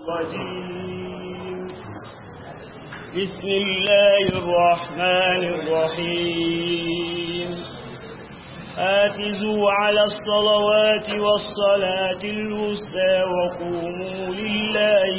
الرجيم بسم الله الرحمن الرحيم حافظوا على الصلوات والصلاة الوسطى وقوموا لله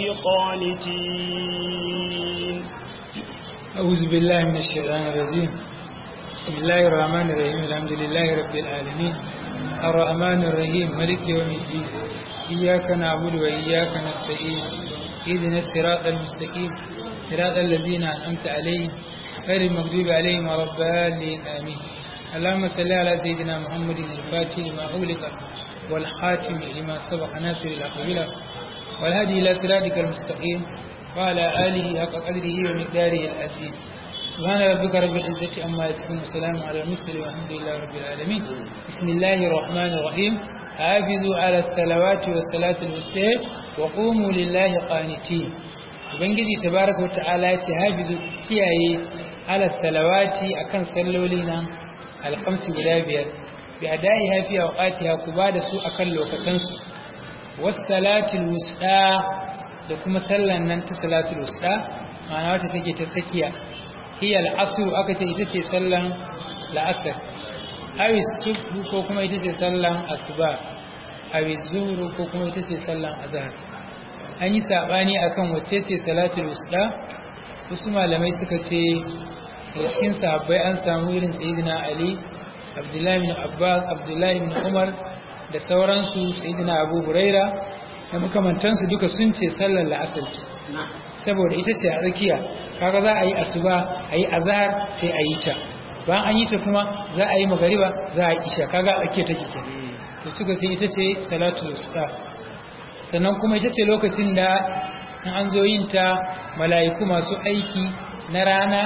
قانتين أعوذ بالله من الشيطان الرجيم بسم الله الرحمن الرحيم الحمد لله رب العالمين الرحمن الرحيم ملك يوم الدين إياك نعبد وإياك نستعين اهدنا الصراط المستقيم صراط الذين أنعمت عليهم غير المغضوب عليهم ولا الضالين آمين اللهم صل على سيدنا محمد الفاتح لما أغلق والخاتم لما سبق ناصر الحق بالحق والهدي إلى صراطك المستقيم وعلى آله حق قدره ومقداره العظيم سبحان ربك رب العزة عما يصفون وسلام على المرسلين والحمد لله رب العالمين بسم الله الرحمن الرحيم حافظوا على الصلوات والصلاة الوسطى وقوموا لله قانتين ubangiji tabaraka wata'ala ya ce hafizu kiyaye ala salawati akan salloli nan alkamsi guda biyar bi adai hafi a waqatiha ku ba da su akan lokacin su was salatul wusta da kuma sallan nan ta salatul wusta ma'ana wacce take ta tsakiya hiya al-asr aka ce ita ce sallan la'asar awi subhu ko kuma ita ce sallan asuba awi zuhru ko kuma ita ce sallan azhar an yi sabani akan wacce ce salatul wusta wasu malamai suka ce da cikin sahabbai an samu irin sayyidina ali abdullahi bin abbas abdullahi bin umar da sauransu sayyidina abu huraira da makamantansu duka sun ce sallar la'asar ce saboda ita ce a tsakiya kaga za a yi asuba a yi azhar sai a yi ta bayan an yi ta kuma za a yi magariba za a yi isha kaga a tsakiya take ke to suka ce ita ce salatul wusta sannan kuma ita ce lokacin da in an zo yin ta mala'iku masu aiki na rana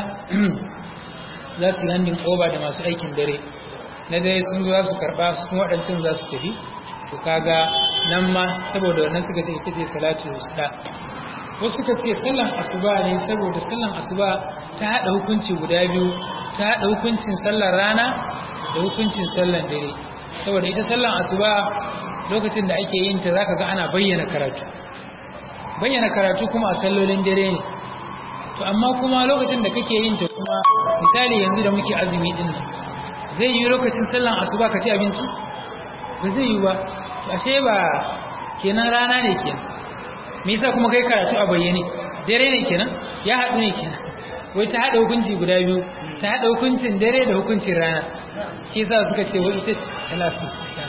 za su landin oba da masu aikin dare na dare sun zo za su karba su kuma waɗancan za su tafi to kaga nan ma saboda wannan suka ce ita ce salatu wusta wasu suka ce sallan asuba ne saboda sallan asuba ta haɗa hukunci guda biyu ta haɗa hukuncin sallan rana da hukuncin sallan dare saboda ita sallan asuba lokacin da ake yin ta zaka ga ana bayyana karatu bayyana karatu kuma a sallolin dare ne to amma kuma lokacin da kake yin ta kuma misali yanzu da muke azumi din nan zai yi lokacin sallan asuba ka ci abinci ba zai yi ba ashe ba kenan rana ne kenan me yasa kuma kai karatu a bayyane dare ne kenan ya haɗu ne kenan wai ta haɗa hukunci guda biyu ta haɗa hukuncin dare da hukuncin rana shi yasa suka ce wai ita salatu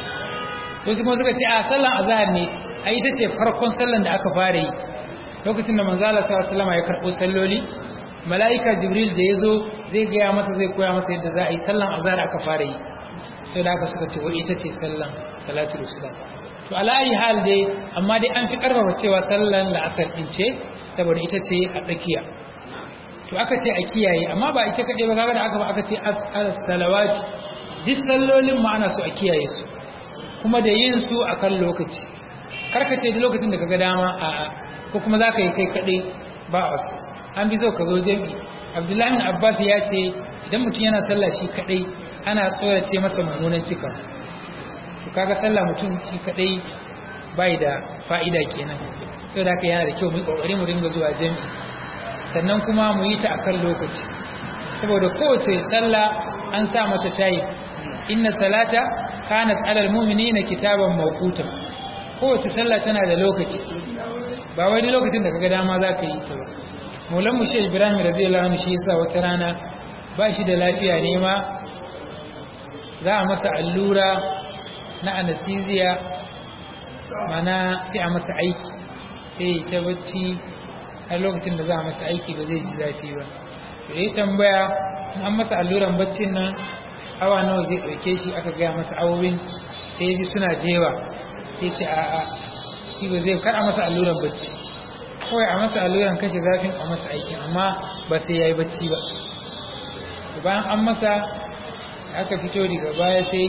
wasu kuma suka ce a sallan azhar ne a ita ce farkon sallan da aka fara yi lokacin da manzala sallallahu alaihi ya karɓo salloli mala'ika jibril da yazo zai gaya masa zai koya masa yadda za a yi sallan azhar aka fara yi sai da aka suka ce wai ita ce sallan salatul wusta to alayi hal dai amma dai an fi karfafa cewa sallan la'asar din ce saboda ita ce a tsakiya to aka ce a kiyaye amma ba ita kaɗai ba kaga da aka ba aka ce as-salawat duk sallolin ma ana so a kiyaye su kuma da yin su akan lokaci karka ce duk lokacin da kaga dama a'a ko kuma za ka yi kai kaɗai ba a su an bi zo ka zo jami abdullahi bin abbas ya ce idan mutum yana sallah shi kaɗai ana tsorace masa mummunan cika to kaga sallah mutum shi kaɗai bai da fa'ida kenan sau da haka yana da kyau mu ƙoƙari mu dinga zuwa jami sannan kuma mu yi ta akan lokaci saboda kowace sallah an sa mata tayi inna salata kanat alal mu'minina kitaban mawqutan kowace sallah tana da lokaci ba wai lokacin da kaga dama za ka yi ta ba maulan mushe ibrahim radiyallahu anhu shi yasa wata rana ba shi da lafiya ne ma za a masa allura na anesthesia mana sai a masa aiki sai ta bacci har lokacin da za a masa aiki ba zai ji zafi ba to ya tambaya an masa alluran baccin nan awa nawa zai ɗauke shi aka gaya masa awowin sai ji suna jewa sai ce a a shi ba zai kar a masa alluran bacci kawai a masa alluran kashe zafin a masa aikin amma ba sai ya yi bacci ba bayan an masa aka fito daga baya sai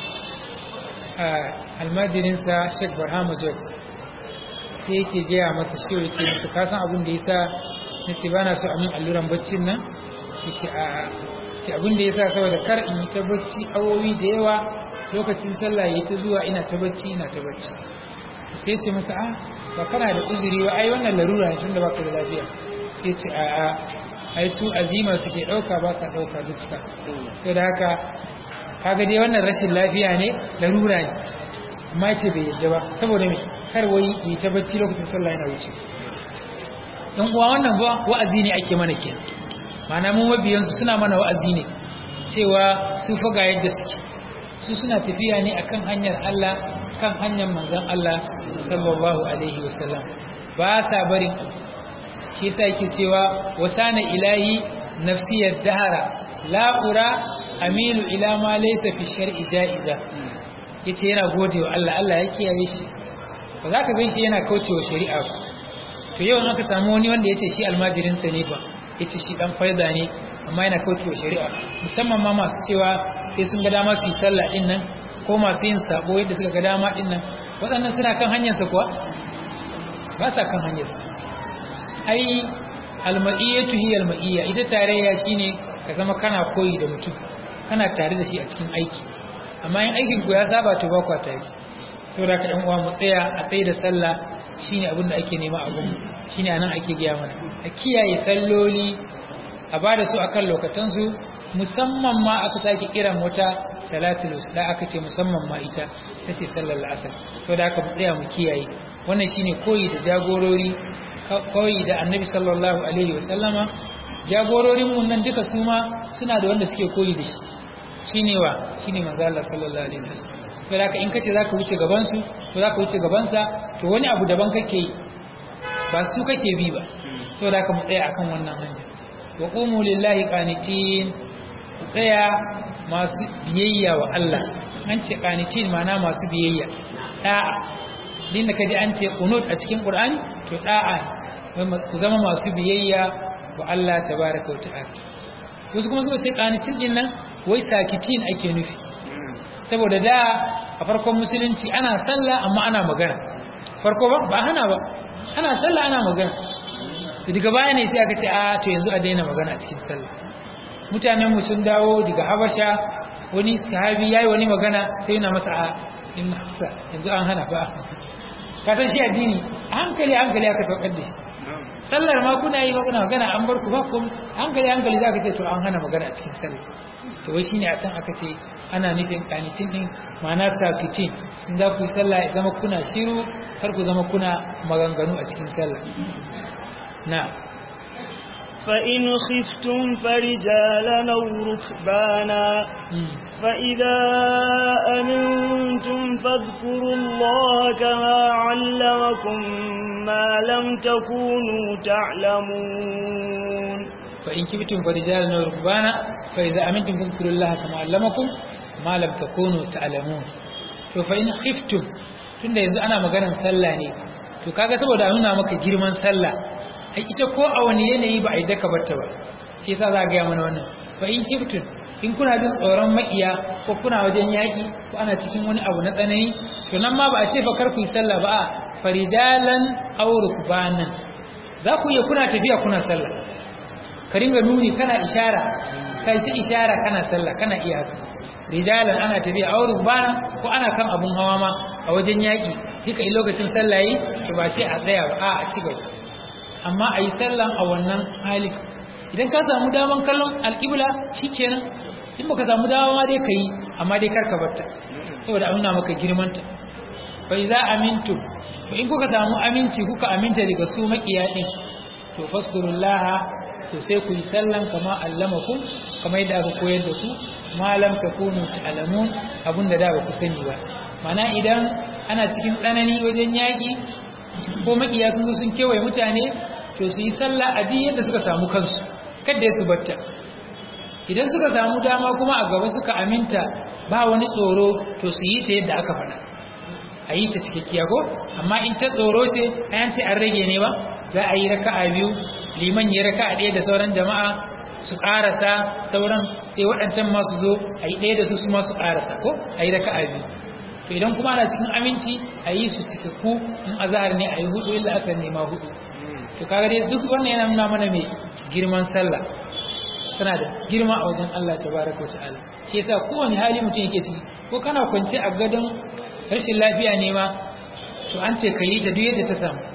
almajirinsa sheik barhama jog sai yake gaya masa shi ya ce masa kasan abin da ya sa nasi ba na so a min alluran baccin nan ya ce a ce abin da ya sa saboda kar in yi ta bacci awowi da yawa lokacin sallah ya ta zuwa ina ta bacci ina ta bacci sai ce masa a ba kana da uzuri ba ai wannan larura ne tunda baka da lafiya sai ce a a ai su azima suke dauka ba sa dauka duk sa sai da haka kaga dai wannan rashin lafiya ne larura ne amma ce bai yadda ba saboda me kar wai yi ta bacci lokacin sallah yana wuce dan uwa wannan ba wa'azi ne ake mana kenan ma'ana mu mabiyansu suna mana wa'azi ne cewa su fa ga yadda suke su suna tafiya ne akan hanyar Allah kan hanyar manzon Allah sallallahu alaihi wasallam ba sa barin shi yasa yake cewa wasana ilahi nafsiyar dahara la ura amilu ila ma laysa fi shar'i jaiza yace yana godewa Allah Allah ya kiyaye shi ba za ka gan shi yana kaucewa shari'a ba to yau aka samu wani wanda yace shi almajirin sa ne ba yace shi dan faida ne amma yana kaucewa shari'a musamman ma masu cewa sai sun ga dama su yi sallah din nan ko masu yin sabo yadda suka ga dama din nan waɗannan suna kan hanyar sa kuwa ba sa kan hanyar sa ai almaiyatu hiya almaiya ita tarayya shine ka zama kana koyi da mutum kana tare da shi a cikin aiki amma in aikin ku ya saba to ba ku tare saboda ka ɗan uwa mu tsaya a tsaye da sallah shine abin da ake nema a gunmu shine anan ake gaya mana a kiyaye salloli a ba da su akan lokacin su musamman ma aka sake kiran wata salatul usla aka ce musamman ma ita tace sallar asar saboda haka mu tsaya mu kiyaye wannan shine koyi da jagorori koyi da annabi sallallahu alaihi wasallama jagororin mun nan duka su ma suna da wanda suke koyi da shi shine wa shine manzo Allah sallallahu alaihi wasallam sai haka in kace zaka wuce gaban su ko zaka wuce gaban sa to wani abu daban kake yi ba su kake bi ba saboda haka mu tsaya akan wannan hanya wa qumu lillahi qanitin ku tsaya masu biyayya wa Allah an ce qanitin ma'ana masu biyayya da'a din da kaji an ce qunut a cikin Qur'ani to da'a ku zama masu biyayya wa Allah tabaraka wa ta'ala wasu kuma suka ce qanitin din nan wai sakitin ake nufi saboda da a farkon musulunci ana sallah amma ana magana farko ba ba hana ba ana sallah ana magana to daga baya ne sai aka ce a to yanzu a daina magana a cikin sallah mutanen mu sun dawo daga habasha wani sahabi yayi wani magana sai yana masa a in hafsa yanzu an hana ba ka san shi addini a hankali hankali aka saukar da shi sallar ma kuna yi magana magana an bar ku ba ku hankali hankali zaka ce to an hana magana a cikin sallah to wai shine akan aka ce ana nufin kanitin din ma'ana sakitin in za ku yi sallah ya zama kuna shiru kar ku zama kuna maganganu a cikin sallah na فإن خفتم فرجالا أو ركبانا فإذا أمنتم فاذكروا الله كما علمكم ما لم تكونوا تعلمون فإن كبتم فرجالا أو ركبانا فإذا أمنتم فاذكروا الله كما علمكم ما لم تكونوا تعلمون to fa in khiftum tunda yanzu ana maganar sallah ne to kaga saboda nuna maka girman sallah ai ita ko a wani yanayi ba a yi daka barta ba shi yasa za ga mana wannan fa in khiftum in kuna jin tsoron makiya ko kuna wajen yaƙi ko ana cikin wani abu na tsanani to nan ma ba a ce fa kar ku yi sallah ba a farijalan aw rukbanan za ku iya kuna tafiya kuna sallah ka ringa nuni kana ishara kai ta ishara kana sallah kana iya haka rijalan ana tafiya aw rukbana ko ana kan abun hawa ma a wajen yaƙi duka in lokacin sallah yi to ba ce a tsaya ba a a ci gaba amma a yi sallan a wannan hali idan ka samu daman kallon alƙibla shikenan in baka samu dama ma dai kai amma dai karka barta saboda an nuna maka girmanta fa idza amintum to in kuka samu aminci kuka aminta daga su makiya din to faskurullaha to sai ku yi sallan kama allamakum kama yadda aka koyar da ku malam takunu ta'lamun abinda da ba ku sani ba mana idan ana cikin tsanani wajen yaki ko makiya sun zo sun kewaye mutane to su yi sallah a duk yadda suka samu kansu kada su batta idan suka samu dama kuma a gaba suka aminta ba wani tsoro to su yi ta yadda aka faɗa a yi ta cikakkiya ko amma in ta tsoro ce ayan ce an rage ne ba za a yi raka'a biyu liman ya raka'a ɗaya da sauran jama'a su ƙarasa sauran sai waɗancan masu zo a yi ɗaya da su su masu ƙarasa ko a yi raka'a biyu to idan kuma ana cikin aminci a yi su cikakku in azahar ne a yi hudu illa asar ne ma hudu to kaga dai duk wannan yana nuna mana mai girman sallah tana da girma a wajen Allah tabaraka wa ta'ala shi yasa kowane hali mutum yake ciki ko kana kwance a gadon rashin lafiya ne ma to an ce ka yi ta duk yadda ta samu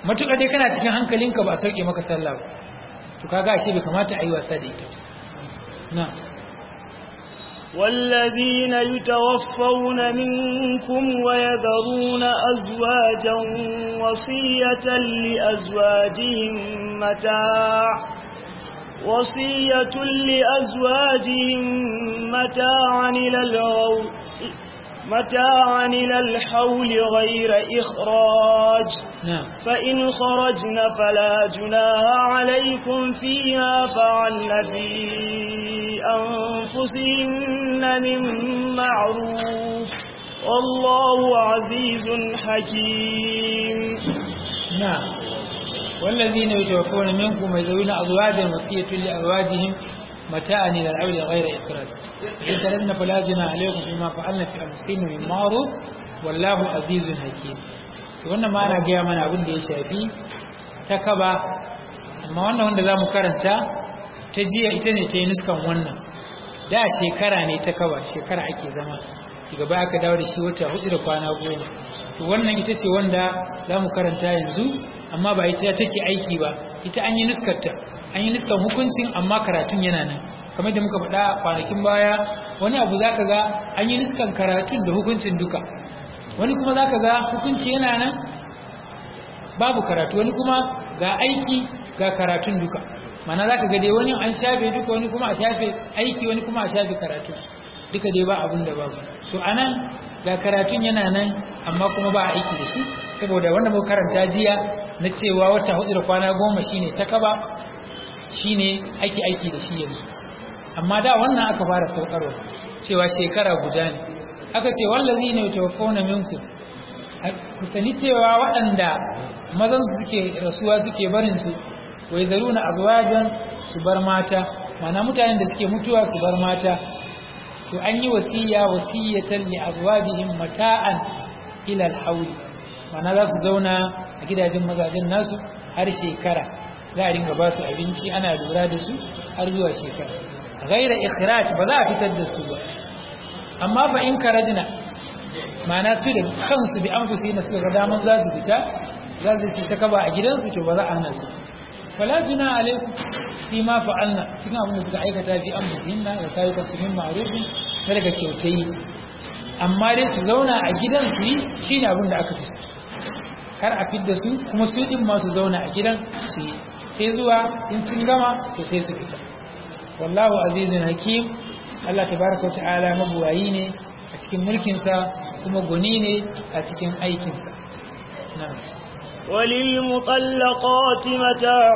matuƙa dai kana cikin hankalinka ba a sauke maka sallah ba to kaga ashe bai kamata a yi wasa da ita na والذين يتوفون منكم ويذرون أزواجا وصية لأزواجهم متاع وصية لأزواجهم متاعا إلى الغو متاعا إلى الحول غير إخراج نعم فإن خرجن فلا جناح عليكم فيها فعلن في أنفسهن من معروف والله عزيز حكيم نعم والذين يتوفون منكم ويذرون أزواجا وصية لأزواجهم متاعا إلى العول غير إخراج إن تردن فلا جناح عليكم فيما فعلن في أنفسهن من معروف والله عزيز حكيم wannan ma ana gaya mana abin da ya shafi ta kaba amma wannan wanda za mu karanta ta jiya ita ne ta yi nuskan wannan da shekara ne ta kaba shekara ake zama daga baya aka dawo da shi wata hudu da kwana goma to wannan ita ce wanda za mu karanta yanzu amma ba ita take aiki ba ita an yi nuskarta an yi nuskan hukuncin amma karatun yana nan kamar da muka faɗa kwanakin baya wani abu za ka ga an yi nuskan karatun da hukuncin duka wani kuma za ka ga hukunci yana nan babu karatu wani kuma ga aiki ga karatun duka mana za ka ga dai wani an shafe duka wani kuma a shafe aiki wani kuma a shafe karatu duka dai ba abin da babu to anan ga karatun yana nan amma kuma ba a aiki da shi saboda wanda muka karanta jiya na cewa wata hudu da kwana goma shine ta kaba shine ake aiki da shi yanzu amma da wannan aka fara saukarwa cewa shekara guda ne aka ce wallazi ne tawaffawna minku ku sani cewa waɗanda mazan su suke rasuwa suke barin su wai zaruna azwajan su bar mata mana mutanen da suke mutuwa su bar mata to an yi wasiya wasiyatan li azwajihim mata'an ila al-hawl mana za su zauna a gidajen mazajen nasu har shekara za a dinga ba su abinci ana lura da su har zuwa shekara ghaira ikhraj ba za a fitar da su ba amma fa in karajna mana su da kansu bi anfusi na suka ga daman za su fita za su ta kaba a gidansu to ba za a hana su fala juna alaikum fi ma fa'alna cikin abin da suka aikata fi anfusihinna da kayyukan su min ma'rufin na daga kyautayi amma dai su zauna a gidan su yi shine abin da aka fi so kar a fidda su kuma su din ma su zauna a gidan su yi sai zuwa in sun gama to sai su fita wallahu azizun hakim Allah tabaraka wa ta'ala mabuwayi ne a cikin mulkinsa kuma goni ne a cikin aikinsa na'am وللمطلقات متاع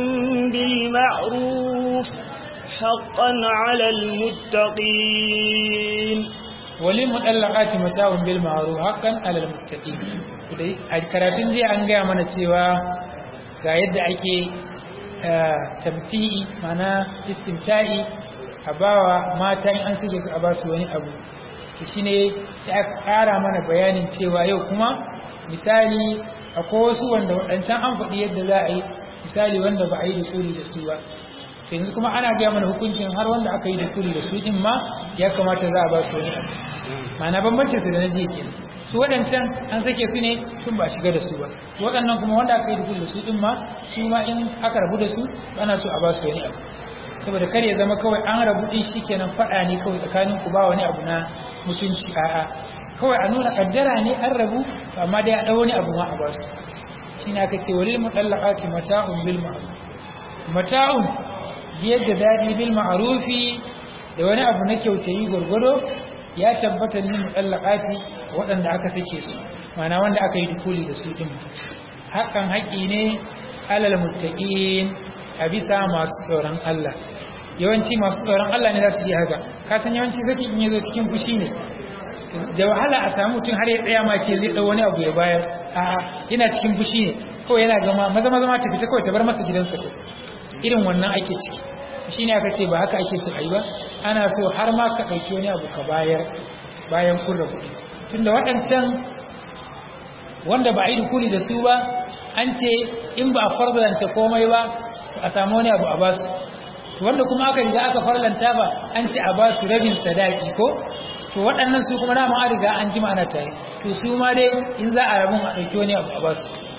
بالمعروف حقا على المتقين وللمطلقات متاع بالمعروف حقا على المتقين a karatun jiya an gaya mana cewa ga yadda ake tamti'i mana istimta'i a bawa mata in an suke su a basu wani abu shi ne sai aka kara mana bayanin cewa yau kuma misali akwai wasu wanda waɗancan an faɗi yadda za a yi misali wanda ba a yi da tsuri da su ba yanzu kuma ana gaya mana hukuncin har wanda aka yi da tsuri da su ɗin ma ya kamata za a ba su wani abu ma'ana bambancin su da na jiya kenan su waɗancan an sake su ne tun ba shiga da su ba waɗannan kuma wanda aka yi da tsuri da su ɗin ma su ma in aka rabu da su ana so a ba su wani abu saboda kar ya zama kawai an rabu ɗin shi kenan faɗa ne kawai tsakanin ku ba wani abu na mutunci a'a kawai a nuna kaddara ne an rabu amma dai a ɗau wani abu ma a ba su shi ne aka ce walil mutallaqati mata'un bil ma'ruf mata'un jiyar da daɗi bil ma'rufi da wani abu na kyautayi gwargwado ya tabbata ni mutallaqati waɗanda aka sake su mana wanda aka yi dukuli da su din hakan haƙi ne alal muttaqin a bisa masu tsoron Allah yawanci masu tsoron Allah ne za su yi haka ka san yawanci saki in yazo cikin fushi ne da wahala a samu mutum har ya tsaya ma ce zai dau wani abu ya bayar a'a yana cikin fushi ne kawai yana gama maza maza ma ta fita kawai ta bar masa gidansa irin wannan ake ciki shine aka ce ba haka ake so ayi ba ana so har ma ka dauki wani abu ka bayar bayan kun rabu tunda waɗancan wanda ba a yi dukuli da su ba an ce in ba a farzanta komai ba a samu wani abu a basu wanda kuma aka riga aka farlanta ba an ce a basu rabin sadaki ko to waɗannan su kuma dama an riga an jima ana tare to su ma dai in za a rabin a ɗauki wani abu a basu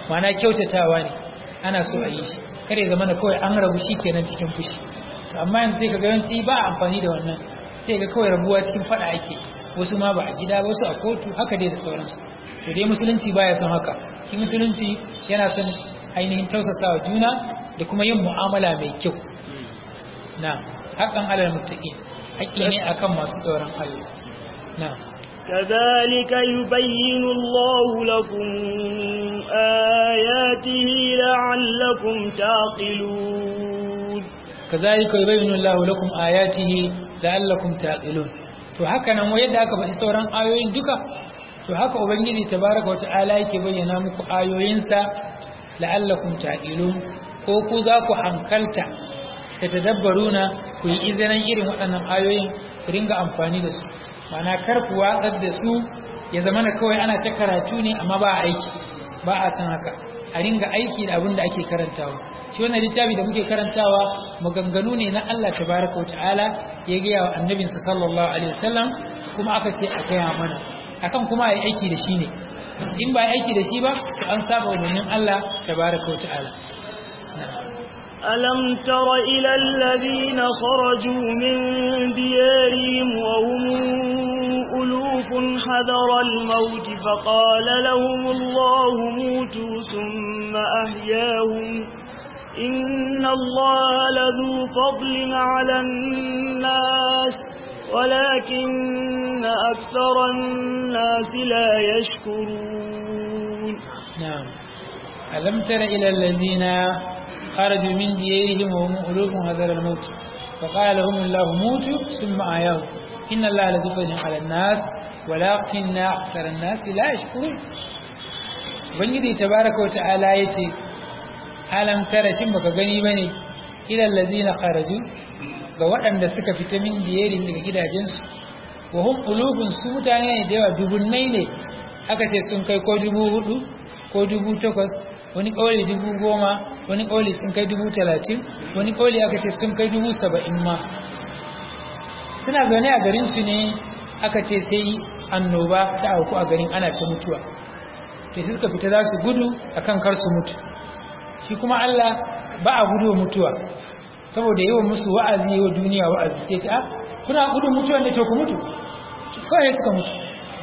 mana kyautatawa ne ana so a yi shi kare zama na kawai an rabu shi kenan cikin fushi amma yanzu sai ka ga yawanci ba a amfani da wannan sai ga kawai rabuwa cikin fada ake wasu ma ba a gida wasu a kotu haka dai da sauransu to dai musulunci baya son haka shi musulunci yana son ainihin tausasawa juna da kuma yin mu'amala mai kyau na haƙan alal muttaqin haƙƙi ne akan masu tsoron Allah na كذلك يبين الله لكم آياته لعلكم تعقلون كذلك يبين الله لكم آياته لعلكم تعقلون to haka nan yadda aka faɗi sauran ayoyin duka to haka ubangiji tabaraka wa ta'ala yake bayyana muku ayoyinsa la'allakum ta'qilun ko ku za ku hankalta ta tadabbaruna ku yi izinin irin waɗannan ayoyin ku ringa amfani da su mana kar ku watsar da su ya zama na kawai ana ta karatu ne amma ba a aiki ba a san haka a ringa aiki da abin da ake karantawa shi wannan littafi da muke karantawa maganganu ne na Allah tabaraka wa ta'ala ya gaya wa annabinsa sallallahu alaihi wasallam kuma aka ce a gaya mana akan kuma ai aiki da shi ne in ba aiki da shi ba to an saba umarnin Allah tabaraka wa ta'ala ألم تر إلى الذين خرجوا من ديارهم وهم ألوف حذر الموت فقال لهم الله موتوا ثم أحياهم إن الله لذو فضل على الناس ولكن أكثر الناس لا يشكرون نعم ألم تر إلى الذين خرجوا من ديارهم وهم ألوف حذر الموت فقال لهم الله موتوا ثم آياهم إن الله لذو فضل على الناس ولكن أكثر الناس لا يشكرون Ubangiji tabaraka wa ta'ala yace alam tara shin baka gani bane ilal ladina kharaju ga waɗanda suka fita min diyarin daga gidajensu wa hum qulubun su mutane ne da yawa dubunnai ne aka ce sun kai ko dubu hudu ko dubu takwas wani ƙauli dubu goma wani ƙauli sun kai dubu talatin wani ƙauli aka ce sun kai dubu saba'in ma suna zaune a garinsu ne aka ce sai annoba ta auku a garin ana ta mutuwa to sai suka fita za su gudu akan kar su mutu shi kuma Allah ba a gudu mutuwa saboda yawan musu wa'azi yawa duniya wa'azi sai ta kuna gudu mutuwa ne to ku mutu kawai suka mutu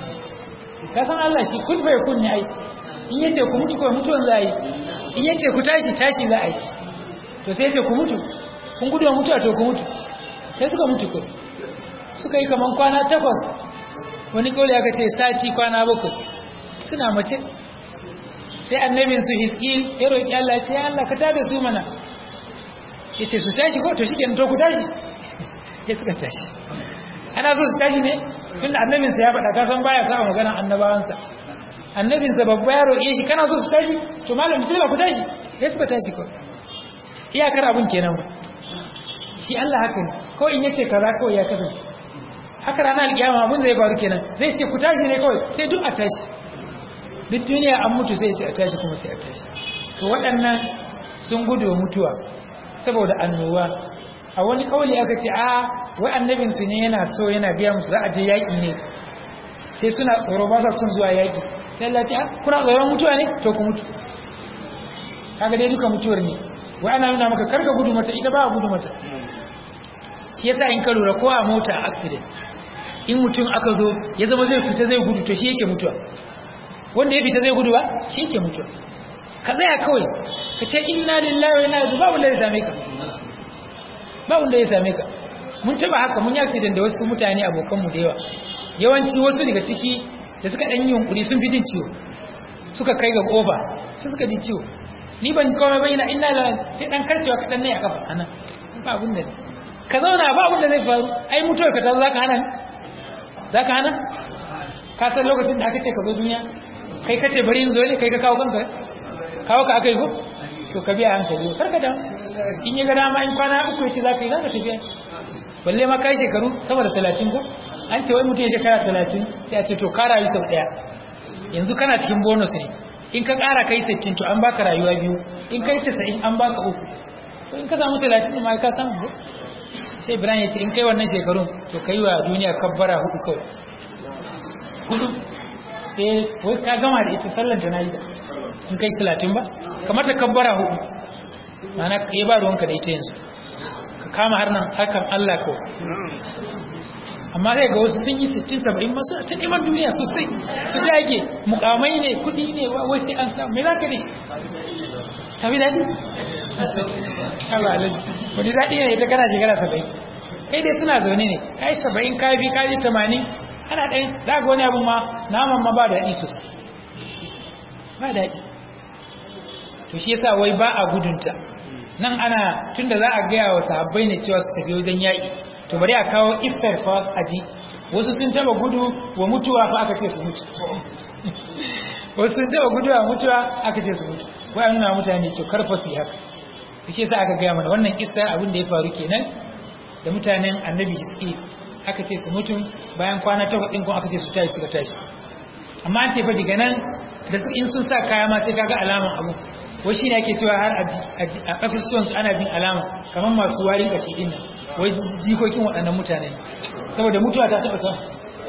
ka san Allah shi kun bai kun ne ai in yace ku mutu kawai mutuwan za a yi in yace ku tashi tashi za a yi to sai yace ku mutu kun gudu mutuwa to ku mutu sai suka mutu ko suka yi kaman kwana takwas wani kauli aka ce sati kwana bakwai suna mace sai annabin su hiskil ya roƙi Allah ya ce ya Allah ka tada su mana yace su tashi ko to shikenan to ku tashi sai suka tashi ana so su tashi ne tunda annabin sa ya faɗa ka san baya sa magana annabawansa annabin sa babba ya roƙe shi kana so su tashi to malam sai ku tashi sai suka tashi ko iyakar abun kenan ba shi Allah haka ne ko in yace kaza kawai ya kasance haka ranar alkiyama abun zai faru kenan zai ce ku tashi ne kawai sai duk a tashi duk duniya an mutu sai ce a tashi kuma sai a tashi to waɗannan sun gudu mutuwa saboda annoba a wani kauli aka ce a wai annabin su ne yana so yana biya musu za a je yaƙi ne sai suna tsoro ba sa son zuwa yaƙi sai Allah ce kuna tsoron mutuwa ne to ku mutu kaga dai duka mutuwar ne wai ana nuna maka karka gudu mata ita ba gudu mata shi yasa in ka lura ko a mota accident in mutum aka zo ya zama zai fita zai gudu to shi yake mutuwa wanda ya fita zai gudu ba shi yake mutuwa ka tsaya kawai ka ce inna lillahi wa inna ilaihi ba wanda ya same ka ba wanda ya same ka mun taba haka mun yi accident da wasu mutane abokan mu da yawa yawanci wasu daga ciki da suka dan yi yunkuri sun fi jin ciwo suka kai ga kofa su suka ji ciwo ni ban komai ba ina inna lillahi sai dan karcewa kadan ne a kafa anan ba abun da ka zauna ba abun da zai faru ai mutuwar ka ta zo zaka hana ni zaka hana ka san lokacin da aka ce ka zo duniya kai ka ce bari in zo ne kai ka kawo kanka kawo ka aka yi ko to ka biya hankali karka da in yi gada ma in kwana uku ya ce za ka yi za ka tafiya balle ma kai shekaru sama da talatin ko an ce wai mutum ya shekara talatin sai a ce to ka rayu sau ɗaya yanzu kana cikin bonus ne in ka ƙara kai sittin to an baka rayuwa biyu in kai casa'in an baka uku to in ka samu talatin ne ma ka samu ko sai ibrahim ya ce in kai wannan shekarun to ka yi wa duniya kabbara hudu kawai hudu eh wai ka gama da ita sallar da na yi da in kai salatin ba kamar ta kabbara hudu mana ka yi ba ruwanka da ita yanzu ka kama har nan hakan Allah kawai amma zai ga wasu sun yi 60-70 masu ta neman duniya sosai su dage mukamai ne kudi ne wai sai an samu mai za ka ne tafi daɗi? Allah alaji wani daɗi ne ita kana shekara 70 kai dai suna zaune ne ka yi 70 ka bi ka ji 80 ana ɗaya za ga wani abin ma naman ma ba daɗi sosai ba daɗi to shi yasa wai ba a gudunta nan ana tunda za a gaya wa sahabbai ne cewa su tafi wajen yaƙi to bari a kawo istar fa aji wasu sun taba gudu wa mutuwa fa aka ce su mutu wasu sun taba gudu wa mutuwa aka ce su mutu wai an nuna mutane ke karfa su yi haka shi yasa aka gaya mana wannan istar abin da ya faru kenan da mutanen annabi hiski aka ce su mutu bayan kwana takwas ɗin kuma aka ce su tashi suka tashi amma an ce fa diga nan da su in sun sa kaya ma sai kaga alaman abu wai shi ne ake cewa har a ƙasusuwansu ana jin alama kamar masu warin ƙashi ɗin nan wai jikokin waɗannan mutane saboda mutuwa ta taɓa sa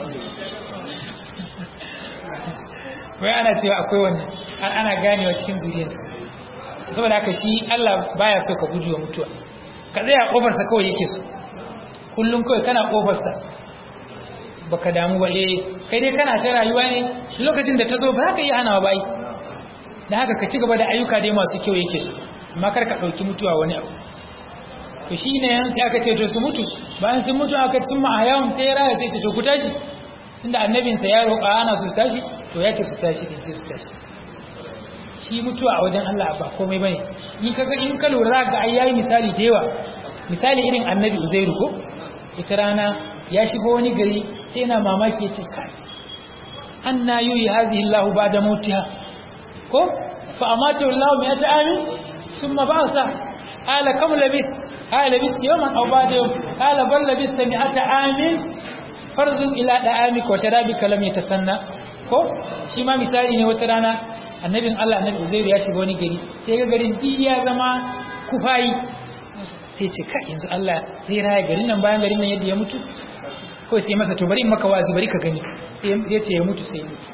wai ana cewa akwai wannan har ana ganewa cikin zuriyarsu saboda haka shi Allah baya so ka gujewa mutuwa ka tsaya ƙofarsa kawai yake so kullum kawai kana ƙofarsa baka damu ba eh kai dai kana ta rayuwa ne lokacin da ta zo ba za ka iya hanawa ba da haka ka ci gaba da ayyuka dai masu kyau yake so amma kar ka ɗauki mutuwa wani abu to shi ne yan sai aka ce to su mutu bayan sun mutu aka cin ma'ayawan sai ya raya sai ce to ku tashi inda annabinsa ya roƙa ana su tashi to ya ce su tashi din sai su tashi shi mutuwa a wajen Allah ba komai bane in kaga in ka lura ga ai yayi misali da yawa misali irin annabi Uzairu ko ita rana ya shigo wani gari sai yana mamaki yace kai anna yuyi hazihi Allah ba'da mautiha ko fa amatu Allah mi'ata amin thumma ba'sa ala kam labis ala labis yawman aw ba'da yawm ala bal labis mi'ata amin farzun ila da'amika wa sharabika lam yatasanna ko shi ma misali ne wata rana annabin Allah annabi Uzairu ya shiga wani gari sai ga garin duk ya zama kufayi sai ce ka yanzu Allah zai raya garin nan bayan garin nan yadda ya mutu ko sai masa to bari in maka wazi bari ka gani sai ya ce ya mutu sai ya mutu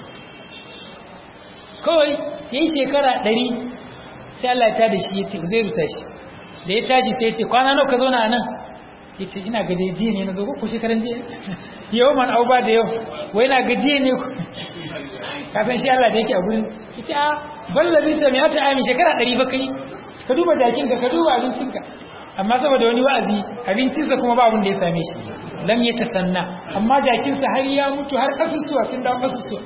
kawai yayin shekara ɗari sai Allah ta da shi ya ce Uzairu tashi da ya tashi sai ya ce kwana nawa ka zauna a nan ya ce ina gaje jiya ne na zo ko shekaran jiya yau man au ba da yau wai na gajiye ne ku kasan shi Allah da yake a gurin ita a ballabi sa mai hata ami shekara ɗari ba kai ka duba dakinka ka duba abincinka amma saboda wani wa'azi abincinsa kuma ba abin da ya same shi lam ya tasanna amma jakinsa har ya mutu har kasusuwa sun dawo kasusuwa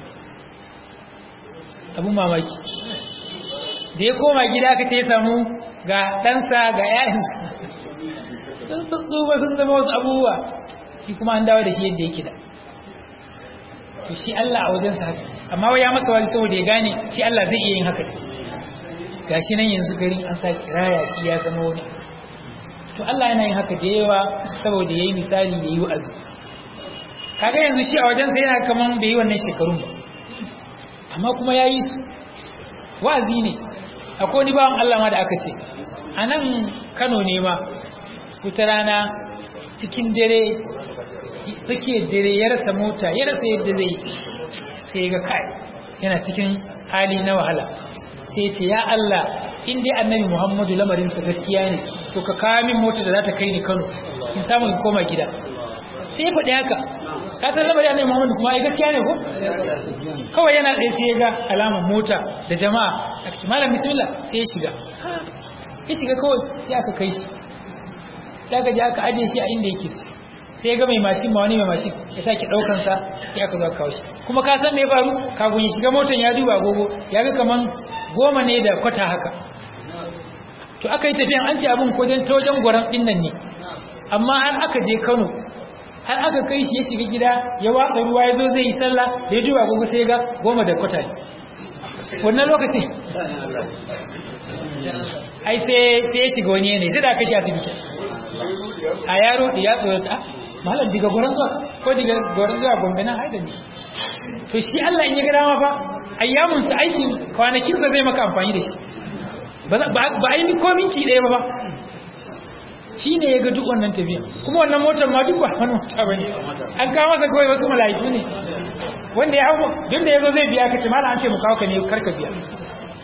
abun mamaki da ya koma gida aka ce ya samu ga ɗansa ga ‘ya'yansa sun tsutsuba sun zama wasu abubuwa shi kuma an dawo da shi yadda yake da to shi Allah a wajensa haka amma wai ya masa wani saboda ya gane shi Allah zai iya yin haka gashi nan yanzu garin an sa kiraya shi ya zama wani to Allah yana yin haka da yawa saboda yayi misali da yi wa'azi kaga yanzu shi a wajensa yana kaman bai yi wannan shekarun ba amma kuma ya yi su wa'azi ne akwai wani bawan Allah ma da aka ce a nan Kano ne ma wata rana cikin dare tsakiyar dare ya rasa mota ya rasa yadda zai sai ga kai yana cikin hali na wahala sai ce ya Allah in dai annabi Muhammadu lamarinsa gaskiya ne to ka kawo min mota da za ta kai ni Kano in samu in koma gida sai ya faɗi haka ka san lamarin annabi Muhammadu kuma ai gaskiya ne ko kawai yana tsaye sai ya ga alamar mota da jama'a aka ce malam bismillah sai ya shiga ya shiga kawai sai aka kai shi sai aka je aka aje shi a inda yake sai ya ga mai mashin ma wani mai mashin ya sake daukan sa sai aka zo aka kawo shi kuma ka san me ya faru kafin ya shiga motan ya duba agogo ya ga kaman goma ne da kwata haka to aka yi tafiyan an ce abin kojan ta wajen gwaran din nan ne amma har aka je Kano har aka kai shi ya shiga gida ya watsa ruwa ya zo zai yi sallah da ya duba agogo sai ya ga goma da kwata ne wannan lokacin ai sai ya shiga wani yanayi sai da aka shi asibiti a yaro da ya tsoro ta malam diga goron zuwa ko diga goron zuwa gombe na haida ne to shi Allah in ya ga dama fa ayyamun sa aikin kwanakin sa zai maka amfani da shi ba a yi ko minti ɗaya ba ba shi ne ya ga duk wannan tafiya kuma wannan motar ma duk ba wani mota ba ne an kawo masa kawai wasu mala'iku ne wanda ya hau don da ya zo zai biya ka ce malam an ce mu kawo ka ne karka biya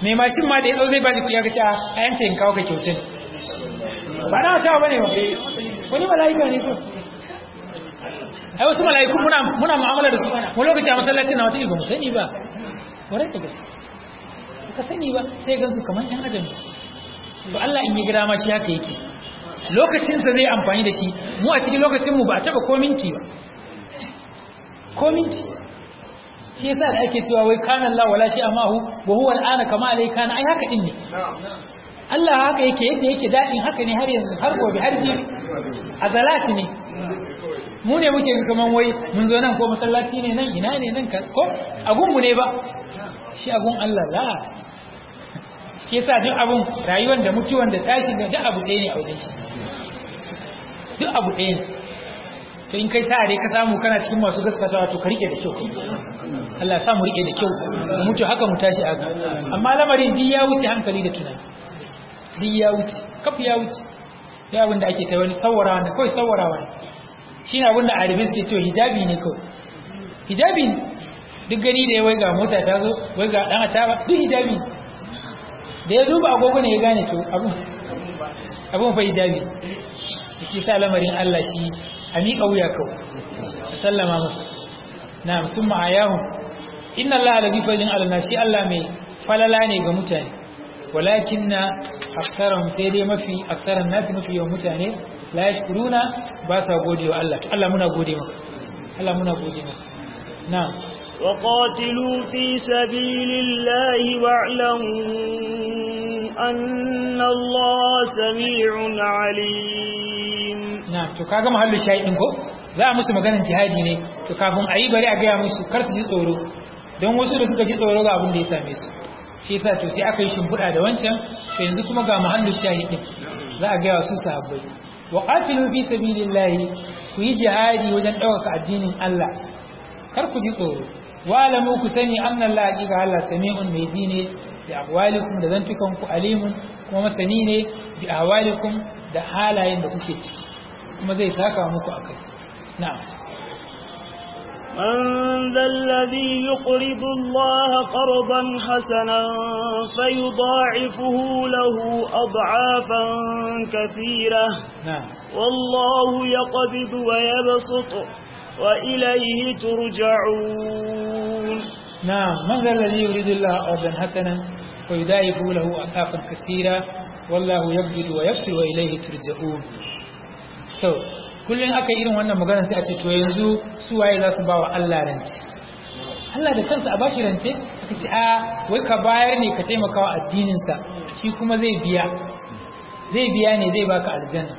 mai mashin ma da ya zo zai bashi kuɗi ya ga cewa a yance in kawo ka kyautin ba na wata ba ne ba wani mala'ika ne ko ai wasu mala'iku muna muna mu'amala da su wani lokaci a masallacin na wata ba mu sani ba kwarai da gaske ka sani ba sai gansu kamar yan adam to Allah in yi gira ma shi haka yake lokacin sa zai amfani da shi mu a cikin lokacin mu ba a taba ko minti ba ko minti shi yasa da ake cewa wai kana Allah wala shi amahu wa huwa al'ana kama alai kana ai haka din ne Allah haka yake yadda yake dadin haka ne har yanzu har gobe har jibi azalati ne mu ne muke ga kaman wai mun zo nan ko masallaci ne nan ina ne nan ko agun mu ne ba shi agun Allah la shi yasa duk abun rayuwar da mutuwan da tashin da duk abu ɗaya ne a wajen shi duk abu ɗaya ne to in kai sa'a dai ka samu kana cikin masu gaskatawa to ka rike da kyau Allah ya sa mu rike da kyau mu mutu haka mu tashi aga amma lamarin duk ya wuce hankali da tunani duk ya wuce kaf ya wuce ya abin da ake ta wani sawarawa ne kawai sawarawa ne shi ne abin da arabi suke cewa hijabi ne kawai hijabi ne duk gani da ya wai ga mota ta zo wai ga dan ataba duk hijabi da ya duba agogo ne ya gane to abun abun fa hijabi shi sa lamarin Allah shi a miƙa wuya kawai a sallama musu na sun ma'ayahu inna Allah da zifajin alana shi Allah mai falala ne ga mutane walakin na aksaran sai dai mafi aksaran nasi mafi yawan mutane la yashkuruna ba sa gode wa Allah to Allah muna gode maka Allah muna gode maka na وقاتلوا في سبيل الله واعلموا أن الله سميع عليم na to kaga mahallin shahidin ko za a musu maganar jihadi ne to kafin a yi bari a gaya musu kar su ji tsoro don wasu da suka ji tsoro ga abin da ya same su shi yasa to sai aka yi shimfiɗa da wancan to yanzu kuma ga mahallin shahidin za a gaya su sahabbai wa qatilu fi sabilillahi ku yi jihadi wajen ɗaukaka addinin Allah kar ku ji tsoro wa alamu ku sani anna Allah haqiqa Allah sami'un mai ji ne bi aqwalikum da zantukan ku alimun kuma masani ne bi ahwalikum da halayen da kuke ciki kuma zai saka muku akai na'am من ذا الذي يقرض الله قرضا حسنا فيضاعفه له أضعافا كثيرة na'am والله يقبض ويبسط وإليه ترجعون نعم من ذا الذي يريد الله أرضا حسنا ويضاعف له أضعافا كثيرة والله يقبض ويفصل وإليه ترجعون to kullun aka irin wannan magana sai a ce to yanzu su waye za su ba wa Allah rance Allah da kansa a bashi rance aka ce a wai ka bayar ne ka taimaka wa addinin sa shi kuma zai biya zai biya ne zai baka aljanna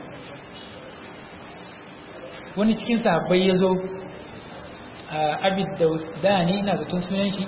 wani cikin sahabbai ya zo abid da ne ina zaton sunan shi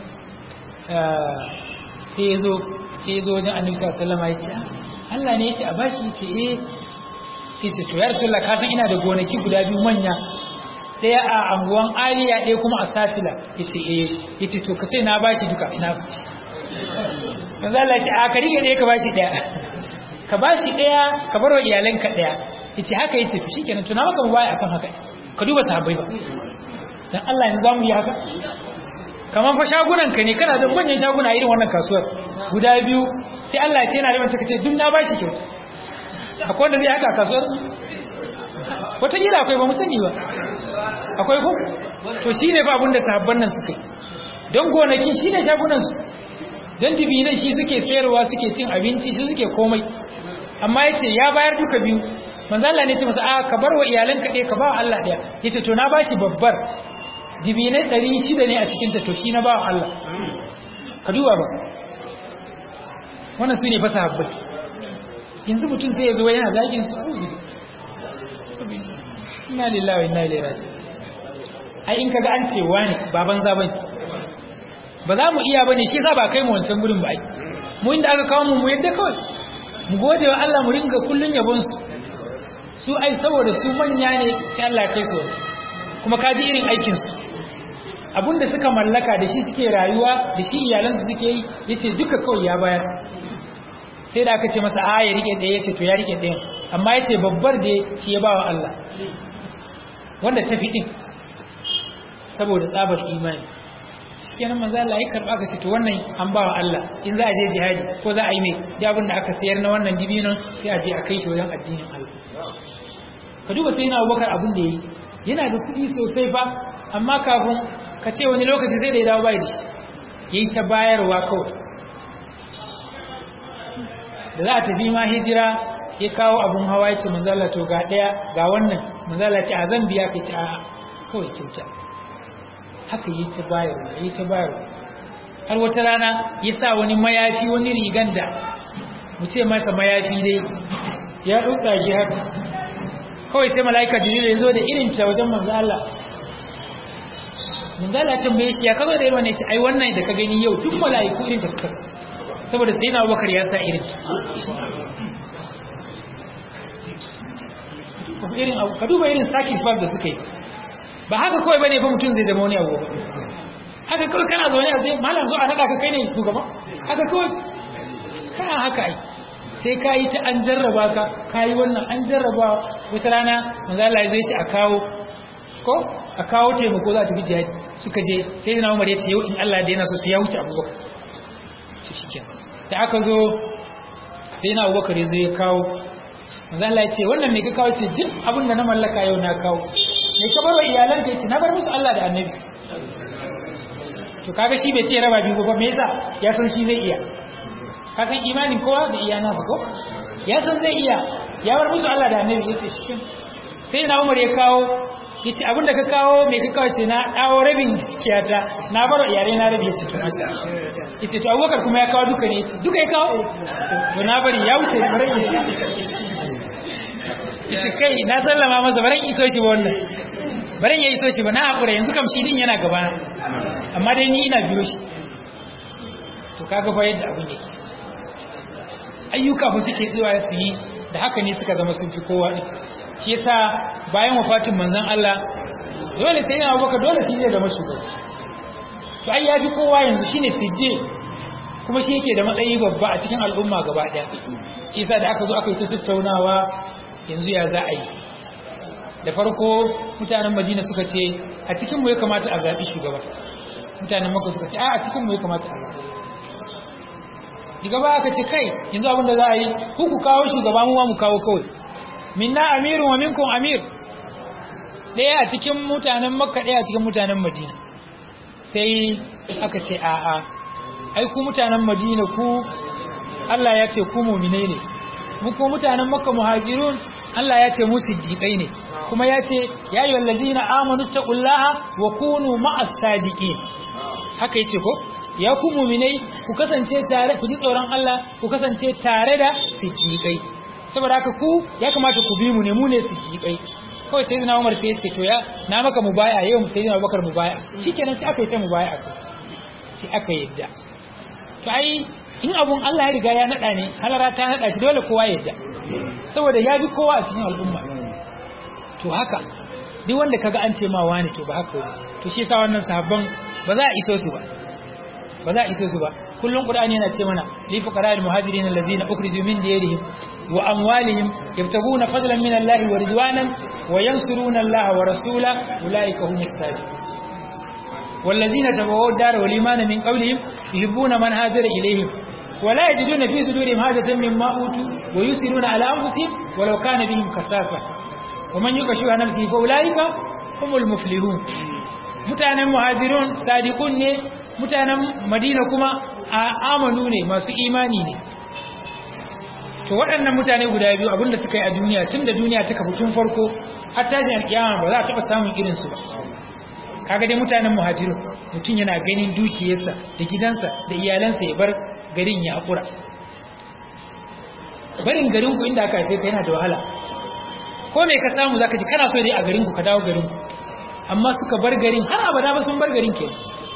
sai ya zo sai ya zo wajen annabi sallallahu alaihi wasallam ya ce Allah ne ya ce a bashi ya ce eh sai ce to ya rasulullah ka san ina da gonaki guda biyu manya daya a anguwan aliya ɗaya kuma a safila ya ce eh ya ce to ka ce na bashi duka na bashi yanzu Allah ya ce a ka rike ɗaya ka bashi ɗaya ka bashi ɗaya ka bar wa iyalanka ɗaya ya ce haka ya ce to shikenan to na maka mu baya akan haka ka duba sahabbai ba dan Allah yanzu zamu yi haka kamar fa shagunan ka ne kana da manyan shaguna irin wannan kasuwar guda biyu sai Allah ya ce yana da mace kace duk na bashi kyauta akwai wanda zai haka a kasuwar wata gida akwai ba mu sani ba akwai ko to shine fa abin da sahabban nan suke don gonakin shine shagunan su don dibinan shi suke sayarwa suke cin abinci shi suke komai amma yace ya bayar duka biyu manzo Allah ne ya ce masa a ka bar wa iyalanka ɗaya ka ba wa Allah ɗaya yace to na bashi babbar dibinai ɗari shida ne a cikinta to shi na ba wa Allah ka duba ba wannan su ne fasa habbai yanzu mutum sai ya zo yana zagin su uzu ina lillahi ina ilaihi raji ai in kaga an ce wani baban zaban ba za mu iya bane shi yasa ba kai mu wancan gurin ba ai mu inda aka kawo mu mu yadda kawai mu gode wa Allah mu ringa kullun yabon su su ai saboda su manya ne sai Allah ya kai su wancan kuma kaji irin aikin su abinda suka mallaka da shi suke rayuwa da shi iyalansu suke yi yace duka kawai ya bayar sai da aka ce masa a ya rike ɗaya yace to ya rike ɗayan amma yace babbar da shi ya bawa Allah wanda ta fi din saboda tsabar imani kenan manzo Allah ya karba ka ce to wannan an ba wa Allah in za a je jihadi ko za a yi mai da abin da aka sayar na wannan dibinon sai a je a kai shi wajen addinin Allah ka duba sai na Abubakar abin da yayi yana da kuɗi sosai fa amma kafin ka ce wani lokaci sai da ya dawo bai da shi yayi ta bayarwa kawai da za a tafi ma hijira ya kawo abun hawa ya ce manzo Allah to ga daya ga wannan manzo Allah ce a zan biya ka ce a kawai kyauta haka yi ta bayarwa yi ta bayarwa har wata rana ya sa wani mayafi wani rigan da mu ce masa mayafi dai ya ɗauɗage haka kawai sai mala'ika jibril ya zo da irin ta wajen manzo Allah manzo Allah tambaye shi ya kazo da irin wannan ce ai wannan da ka gani yau duk mala'iku irin ta suka saboda sai na Abubakar ya sa irin ta irin ka duba irin sacrifice da suka yi ba haka kawai bane fa mutum zai zama wani abu ba haka kawai kana zaune a zai malam zo a nada ka kai ne shugaba haka kawai kana haka ai sai ka yi ta an jarraba ka ka yi wannan an jarraba wata rana manzo Allah ya zo yace a kawo ko a kawo taimako za ta bi jihadi suka je sai na Umar ya ce yau in Allah da yana so sai ya wuce Abubakar ce shikenan da aka zo sai na Abubakar ya zo ya kawo manzo Allah ya ce wannan me ka kawo ce duk abin da na mallaka yau na kawo me ka barwa iyalan ka yace na bar musu Allah da Annabi to kaga shi bai ce raba biyu ba me yasa ya san shi zai iya ka san imanin kowa da iya nasu ko ya san zai iya ya bar musu Allah da Annabi yace shi sai na Umar ya kawo yace abin da ka kawo me ka kawo ce na dawo rabin kiyata na bar iyalai na rabi yace to masa yace to Abubakar kuma ya kawo duka ne yace duka ya kawo to na bari ya wuce ne bari yace kai na sallama masa baran iso shi ba wannan baran ya iso shi ba na hakura yanzu kam shi din yana gaba amma dai ni ina biyo shi to kaga fa yadda abin yake ayyuka ba suke tsiwa su yi da haka ne suka zama sun fi kowa din shi yasa bayan wafatin manzon Allah dole sai yana baka dole shi ne da mashugaba to ai yafi kowa yanzu shine sijje kuma shi yake da matsayi babba a cikin al'umma gaba daya shi yasa da aka zo aka yi ta tattaunawa yanzu ya za a yi da farko mutanen Madina suka ce a cikin mu ya kamata a zabi shugaba mutanen Makka suka ce a a cikin mu ya kamata a zabi diga ba aka ce kai yanzu abin da za a yi ku ku kawo shugaba mu ma mu kawo kawai minna amirun wa minkum amir ɗaya a cikin mutanen makka ɗaya a cikin mutanen madina sai aka ce a'a ai ku mutanen madina ku Allah ya ce ku mumine ne mu kuma mutanen makka muhajirun Allah ya ce mu siddiqai ne kuma ya ce ya ayyuhal ladina amanu taqullaha wa kunu ma'as sadiqin haka yace ko ya ku muminai ku kasance tare ku ji tsoron Allah ku kasance tare da siddiqai saboda haka ku ya kamata ku bi mu ne mu ne siddiqai kawai sai na Umar sai ya ce to ya na maka mubaya yau sai na Abubakar mubaya shikenan sai aka yi ta mubaya kai sai aka yadda to ai in abun Allah ya riga ya nada ne halara ta nada shi dole kowa ya yadda saboda ya bi kowa a cikin al'umma to haka duk wanda kaga an ce ma wani to ba haka wani to shi yasa wannan sahabban ba za a iso su ba ba za a iso su ba kullum qur'ani yana ce mana li fuqara'il muhajirin allazina ukhriju min diyarihim wa amwalihim yabtaguna fadlan min Allah wa ridwanan wa yansuruna Allah wa rasula ulaika humus sadiqun والذين تبوؤوا الدار والإيمان من قبلهم يحبون من هاجر إليهم ولا يجدون في صدورهم حاجة مما أوتوا ويسرون على أنفسهم ولو كان بهم خصاصة ومن يوق شح نفسه فأولئك هم المفلحون mutanen muhajirun sadiqun ne mutanen madina kuma amanu ne masu imani ne to waɗannan mutane guda biyu abinda suka yi a duniya tun da duniya ta kafu tun farko har tashin alƙiyama ba za a taɓa samun irinsu ba kaga dai mutanen muhajirun mutum yana ganin dukiyarsa da gidansa da iyalansa ya bar garin ya haƙura barin garinku inda aka haife ka yana da wahala ko me ka samu zaka ji kana so dai a garinku ka dawo garinku amma suka bar garin har abada ba sun bar garin ke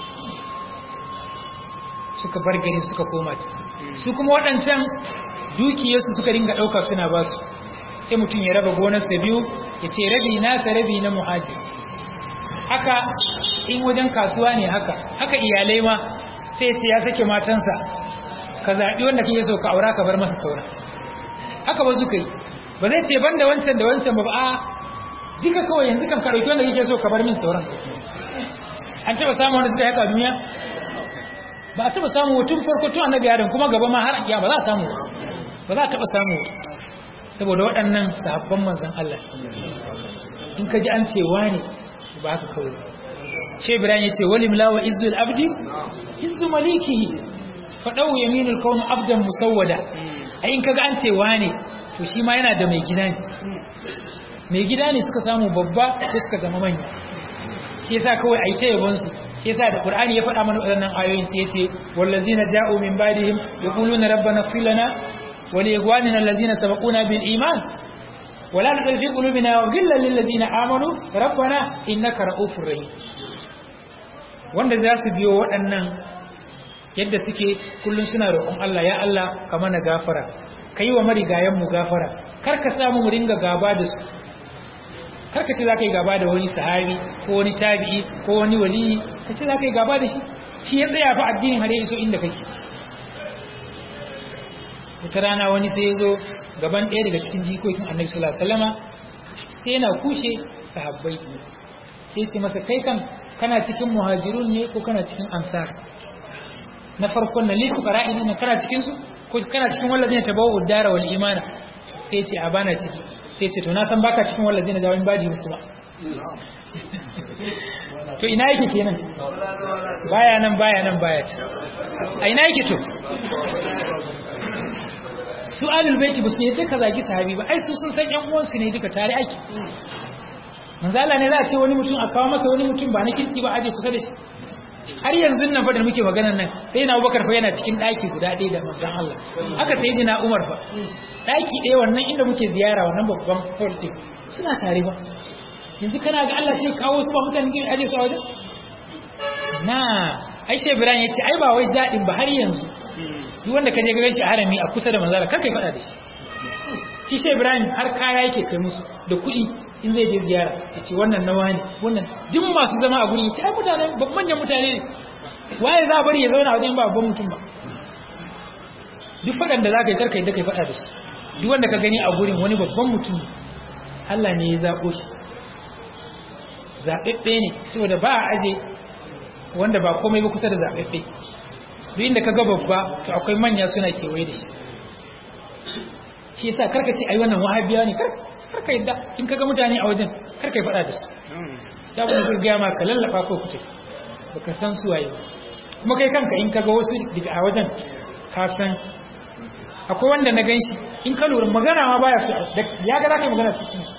suka bar garin suka koma ci su kuma waɗancan dukiyarsu suka ringa ɗauka suna ba su sai mutum ya raba gonarsa biyu ya ce rabi nasa rabi na muhajir haka in wajen kasuwa ne haka haka iyalai ma sai ya ce ya sake matansa ka zaɓi wanda kake so ka aura ka bar masa saura haka ba suka yi ba zai ce ban da wancan da wancan ba a duka kawai yanzu kan ka ɗauki wanda kake so ka bar min sauran an taɓa samun wanda suka haka duniya ba a taba samu tun farko tun annabi adam kuma gaba ma har ya ba za a samu ba za a taba samu saboda waɗannan sahabban manzon Allah in ka ji an ce wani ba haka kawai shi ibrahim yace walim la wa izzul abdi izzu malikihi fadau yaminul kawn abdan musawwada ai in kaga an ce wane to shi ma yana da mai gida ne mai gida ne suka samu babba ko suka zama manya shi yasa kawai ai ta yabon su shi yasa da qur'ani ya faɗa mana waɗannan ayoyin sai yace wallazina ja'u min ba'dihim yaquluna rabbana ighfir lana wa li ikhwanina allazina sabaquna bil iman ولا تجعل في قلوبنا غلا للذين امنوا ربنا انك رؤوف رحيم wanda za su biyo waɗannan yadda suke kullum suna roƙon Allah ya Allah ka mana gafara ka yi wa marigayenmu gafara kar ka samu mu ringa gaba da su kar ka ce za ka yi gaba da wani sahabi ko wani tabi'i ko wani waliyi ka ce za ka yi gaba da shi shi ya tsaya fa addinin har ya iso inda kake wata rana wani sai ya zo gaban ɗaya daga cikin jikokin annabi sallallahu alaihi wasallama sai yana kushe sahabbai sai ce masa kai kan kana cikin muhajirun ne ko kana cikin ansar na farkon na liku qara'in ne kana cikin su ko kana cikin wallazina tabawu dara wal imana sai ce a bana ciki sai ce to na san baka cikin wallazina jawin badi kuma to ina yake kenan baya nan baya nan baya ci a ina yake to su alul baiti ba su yadda ka zagi sahabi ba ai su sun san yan uwansu ne duka tare ake manzala ne za a ce wani mutum a kawo masa wani mutum ba na kirki ba aje kusa da shi har yanzu nan fa da muke maganar nan sai na Abubakar fa yana cikin daki guda ɗaya da manzon Allah haka sai ji na Umar fa daki ɗaya wannan inda muke ziyara wannan babban hall din suna tare ba yanzu kana ga Allah sai kawo su ba mutanen gari aje su a wajen na Aisha Ibrahim yace ai ba wai dadin ba har yanzu duk wanda kaje ga shi a harami a kusa da manzala kar kai fada da shi shi Shehu Ibrahim har kaya yake kai musu da kuɗi in zai je ziyara ya ce wannan nawa ne wannan duk masu zama a gurin ya ce ai mutane manyan mutane ne waye za a bari ya zauna a wajen ba babban mutum ba duk faɗan da za ka yi karka yadda ka yi faɗa da su duk wanda ka gani a gurin wani babban mutum ne Allah ne ya zaɓo shi zaɓaɓɓe ne saboda ba a aje wanda ba komai ba kusa da zaɓaɓɓe duk inda ka ga babba to akwai manya suna kewaye da shi shi yasa karka ce ai wannan wahabiya ne karka karka yadda in kaga mutane a wajen karka yi fada da su ya kuma gurgaya ma ka lallaba ko kuce baka san su waye kuma kai kanka in kaga wasu daga a wajen ka san akwai wanda na ganshi in ka lura magana ma baya su ya ga zaka yi magana su kin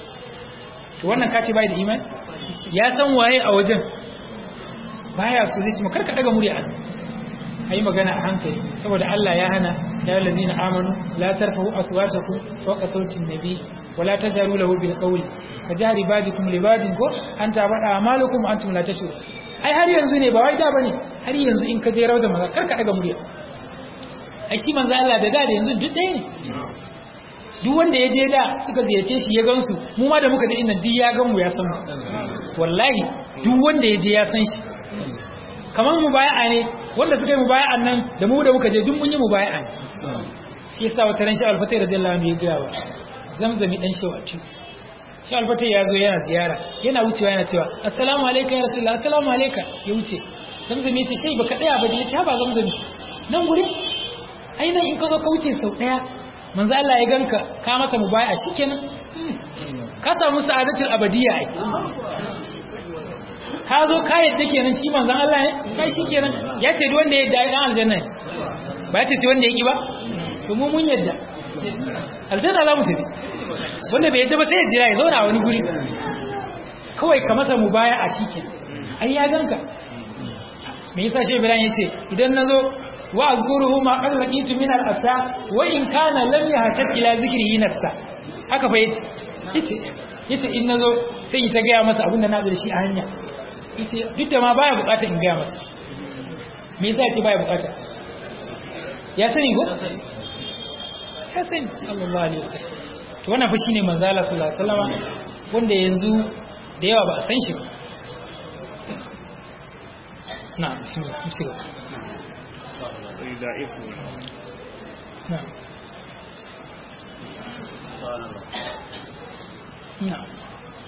to wannan ka ce bai da imani ya san waye a wajen baya su zai ci ma karka daga murya a yi magana a hankali saboda Allah ya hana ya yi lazina amanu la tarfahu aswatakum fawqa sautin nabi wa la tajaru lahu bil qawli ka jari bajikum li bajin ko an tabada amalukum antum la tashur ai har yanzu ne ba wai da bane har yanzu in ka je rawda maza kar ka daga murya ai shi manzo Allah da da yanzu duk ɗaya ne duk wanda ya je da suka ziyarce shi ya gansu mu ma da muka je inda duk ya gan mu ya san mu wallahi duk wanda ya je ya san shi kamar mubaya'a ne wanda suka yi mubaya'an nan da mu da muka je duk mun yi mubaya'a ne shi yasa wata ran shi alfatai radiyallahu anhu ya ga wa zamzami dan shi wati shi alfatai ya zo yana ziyara yana wucewa yana cewa assalamu alayka ya rasulullah assalamu alayka ya wuce zamzami ya ce sai baka daya ba da ya ce ba zamzami nan guri ai nan in ka zo ka wuce sau daya manzo Allah ya ganka ka masa mubaya'a shikenan ka samu sa'adatul abadiyya ai ka zo ka yadda kenan shi manzon Allah ne kai shi kenan ya ce wanda ya yadda dan aljanna ne ba ya ce wanda ya ki ba to mu mun yadda aljanna za mu tafi wanda bai yadda ba sai ya jira ya zauna a wani guri kawai ka masa mubaya a shi kenan ai ya ganka me yasa shi Ibrahim yace idan nazo wa azkuruhu ma qad laqitu min al-asa wa in kana lam yahtat ila zikrihi nafsa haka fa yace yace yace in nazo sai ita ga masa abinda na da shi a hanya yace duk da ma baya bukata in gaya masa me yasa yace baya bukata ya sani go ya sani sallallahu alaihi wasallam to wannan fa shine manzo Allah sallallahu alaihi wasallam wanda yanzu da yawa ba a san shi ba na bismillah bismillah na na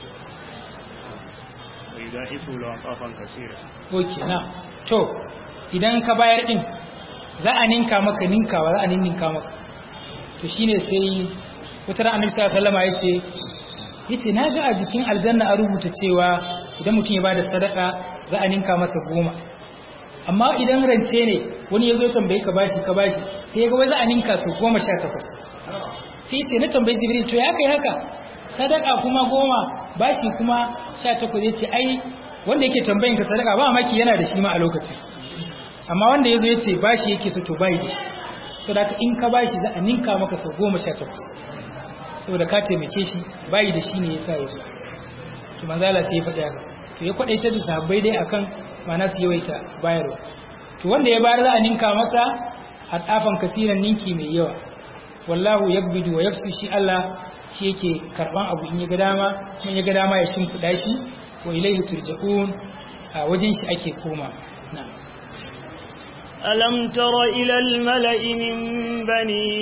ويضاعفه له أضعافا كثيرة oke na to idan ka bayar din za a ninka maka ninkawa za a ninka maka to shine sai wata ran annabi sallallahu alaihi wasallam yace yace na ga a jikin aljanna a rubuta cewa idan mutum ya bada sadaka za a ninka masa goma amma idan rance ne wani ya zo tambaye ka bashi ka bashi sai ya ga wai za a ninka su goma sha takwas sai yace na tambayi jibril to ya kai haka sadaka kuma goma bashi kuma sha takwas yace ai wanda yake tambayin ka sadaka ba maki yana da shi ma a lokacin amma wanda ya zo ya ce bashi yake so to bayi da shi to da in ka bashi za a ninka maka sau goma sha takwas saboda ka taimake shi bayi da shi ne ya sa ya zo to manzala sai ya faɗi haka to ya kwaɗaita da sahabbai dai akan mana su yawaita bayarwa to wanda ya bayar za a ninka masa hadafan kasiran ninki mai yawa wallahu yabbidu wa yafsu shi Allah shi yake karban abu in ya ga dama in ya ga dama ya shimfiɗa shi wa ilaihi turja'un a wajen shi ake koma na'am ألم تر إلى الملأ من بني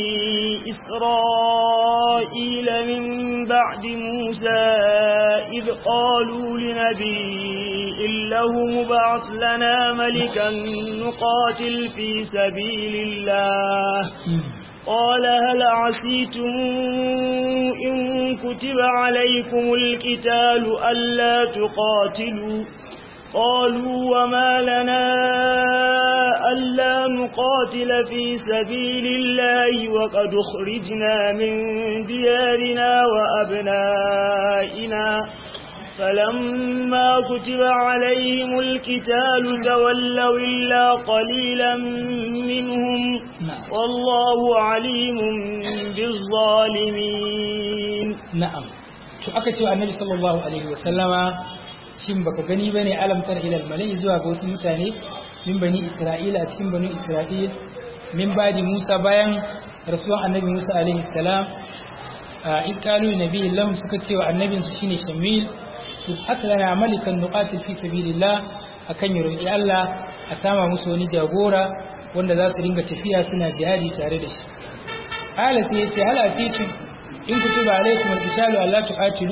إسرائيل من بعد موسى إذ قالوا لنبي له مبعث لنا ملكا نقاتل في سبيل الله قال هل عسيتم إن كتب عليكم القتال ألا تقاتلوا قالوا وما لنا ألا نقاتل في سبيل الله وقد خرجنا من ديارنا وأبنائنا فلما كتب عليهم القتال تولوا إلا قليلا منهم والله عليم بالظالمين نعم شو أكتب النبي صلى الله عليه وسلم shin baka gani bane alamtar ilal malai zuwa ga wasu mutane min bani isra'ila a cikin bani isra'il min badi musa bayan rasuwan annabi musa alaihi salam a iskalu nabi lahum suka ce wa annabin su shine shamil to hasalana malikan nuqatil fi sabilillah akan yi roƙi Allah a sama musu wani jagora wanda za su ringa tafiya suna jihadi tare da shi ala sai yace hal asitu in kutuba alaikum alqitalu alla tuqatilu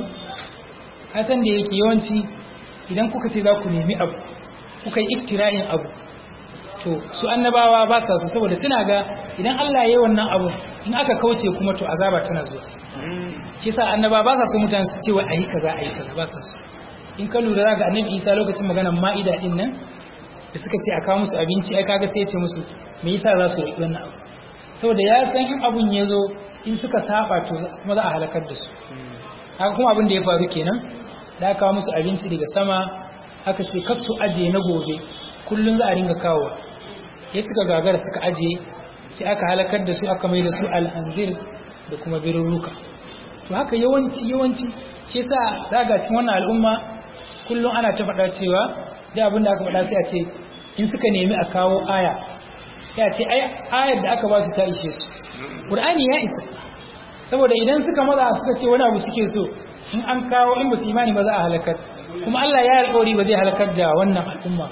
kasan da yake yawanci idan kuka ce za ku nemi abu kuka yi iktira'in abu to su annabawa ba sa su saboda suna ga idan Allah ya yi wannan abu in aka kauce kuma to azaba tana zuwa shi sa annaba ba sa su mutane su ce wai ayi kaza ayi kaza ba sa su in ka lura ga annabi Isa lokacin maganar ma'ida din nan da suka ce a kawo musu abinci ai kaga sai ya ce musu me yasa za su roki wannan abu saboda ya san in abun ya zo in suka saba to kuma za a halakar da su haka kuma abin da ya faru kenan da aka kawo musu abinci daga sama aka ce kasu aje na gobe kullum za a ringa kawo ya suka gagara suka aje sai aka halakar da su aka mai da su al'anzir da kuma birruka to haka yawanci yawanci shi yasa zaga cikin wannan al'umma kullum ana ta faɗa cewa da abin da aka faɗa sai a ce in suka nemi a kawo aya sai a ce ai ayar da aka ba su ta ishe su qur'ani ya isa saboda idan suka maza suka ce wani abu suke so in an kawo in ba su imani ba za a halakar kuma Allah ya alƙawari ba zai halakar da wannan al'umma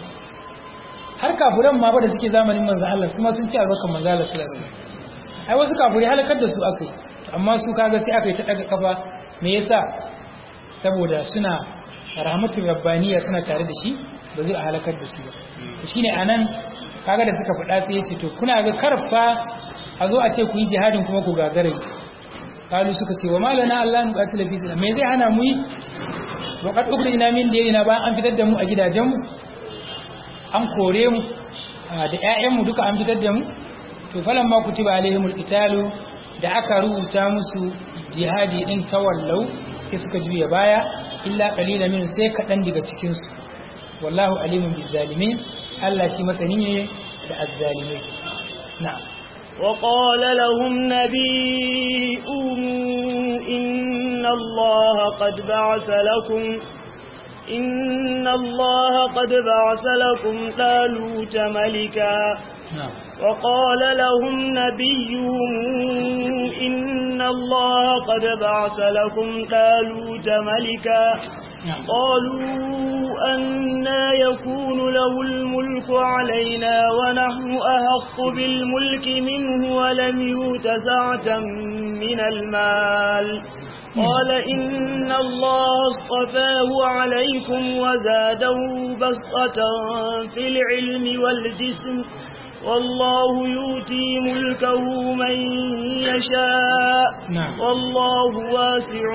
har kafuran ma ba da suke zamanin manzan Allah su ma sun ci a zakan manzan Allah sallallahu alaihi wasallam ai wasu kafuri halakar da su akai amma su kaga sai aka yi ta daga kafa me yasa saboda suna rahmatul rabbaniya suna tare da shi ba zai halakar da su ba to shine anan kaga da suka faɗa sai yace to kuna ga karfa a zo a ce ku yi jihadin kuma ku gagare kalu suka ce wa malana Allah nu qatila fi sabila me zai hana mu yi wa qad ukhrina min diyarina ba an fitar da mu a gidajen mu an kore mu da ƴaƴan mu duka an fitar da mu to falan ma kutiba alaihimul qitalu da aka rubuta musu jihadi din tawallau sai suka juya baya illa qalilan min sai kadan daga cikin su wallahu alimun bizzalimin Allah shi masani ne da azzalimai na'am وقال لهم نبيهم إن الله قد بعث لكم إن الله قد بعث لكم طالوت ملكا وقال لهم نبيهم إن الله قد بعث لكم طالوت ملكا قالوا أنا يكون له الملك علينا ونحن أحق بالملك منه ولم يوت سعة من المال قال إن الله اصطفاه عليكم وزاده بسطة في العلم والجسم والله يؤتي ملكه من يشاء نعم. والله واسع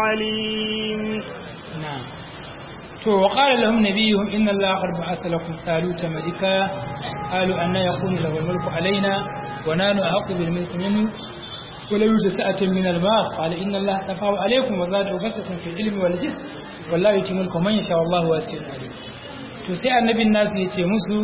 عليم نعم تو وقال لهم نبيهم إن الله قد بعث لكم طالوت ملكا قالوا أن يكون له الملك علينا ونحن أحق بالملك منه ولم يوجد سعة من المال قال إن الله اصطفاه عليكم وزاده بسطة في العلم والجسم والله يؤتي ملكه من يشاء والله واسع عليم to sai annabin nasu ya ce musu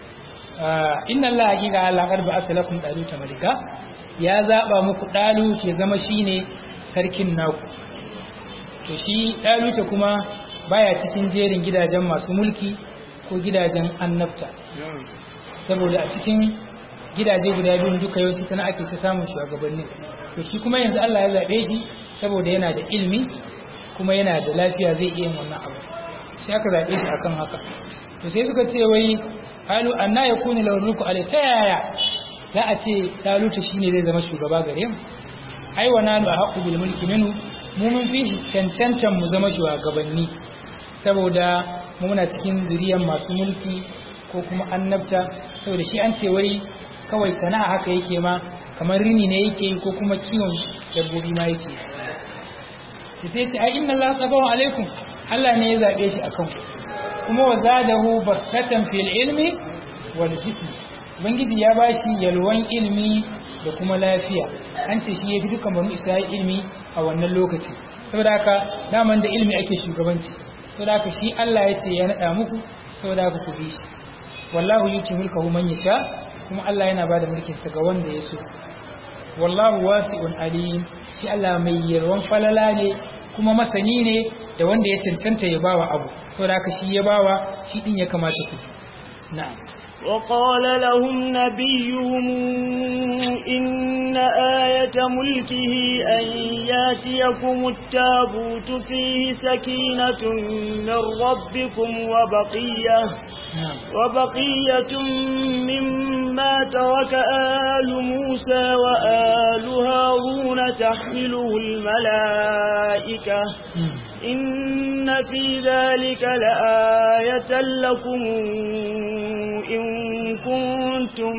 inna Allah haƙiƙa Allah qad ba'asa lakum daluta malika ya zaba muku dalu ke zama shine sarkin naku to shi daluta kuma baya cikin jerin gidajen masu mulki ko gidajen annabta saboda a cikin gidaje guda biyun duka yawanci tana ake ta samun shugabanni to shi kuma yanzu Allah ya zaɓe shi saboda yana da ilimi kuma yana da lafiya zai iya yin wannan abu sai aka zaɓe shi akan haka to sai suka ce wai halu anna yakunu lahu mulku alai ta yaya za a ce daluta shine zai zama shugaba gare mu ai wa nanu haqqu bil mulki minhu mu mun fi cancantan mu zama shugabanni saboda mu muna cikin zuriyar masu mulki ko kuma annabta saboda shi an ce wai kawai sana'a haka yake ma kamar rini ne yake yi ko kuma kiwon dabbobi ma yake yi sai ce ai inna Allah sabahu alaikum Allah ne ya zabe shi akan ku kuma wa zadahu bastatan fil ilmi wal jism ubangiji ya bashi yalwan ilmi da kuma lafiya an ce shi yafi dukkan banu Isra'il ilmi a wannan lokaci saboda haka daman da ilmi ake shugabanci saboda haka shi Allah ya ce ya nada muku saboda haka ku bi shi wallahu yuti mulkahu man yasha kuma Allah yana bada mulkin sa ga wanda ya so wallahu wasi'un alim shi Allah mai yarwan falala ne kuma masani ne da wanda ya cancanta ya bawa abu saboda haka shi ya bawa shi din ya kamata ku na'am وقال لهم نبيهم إن آية ملكه أن ياتيكم التابوت فيه سكينة من ربكم وبقية na'am وبقية مما ترك آل موسى وآل هارون تحمله الملائكة Hmm. إن في ذلك لآية لكم إن كنتم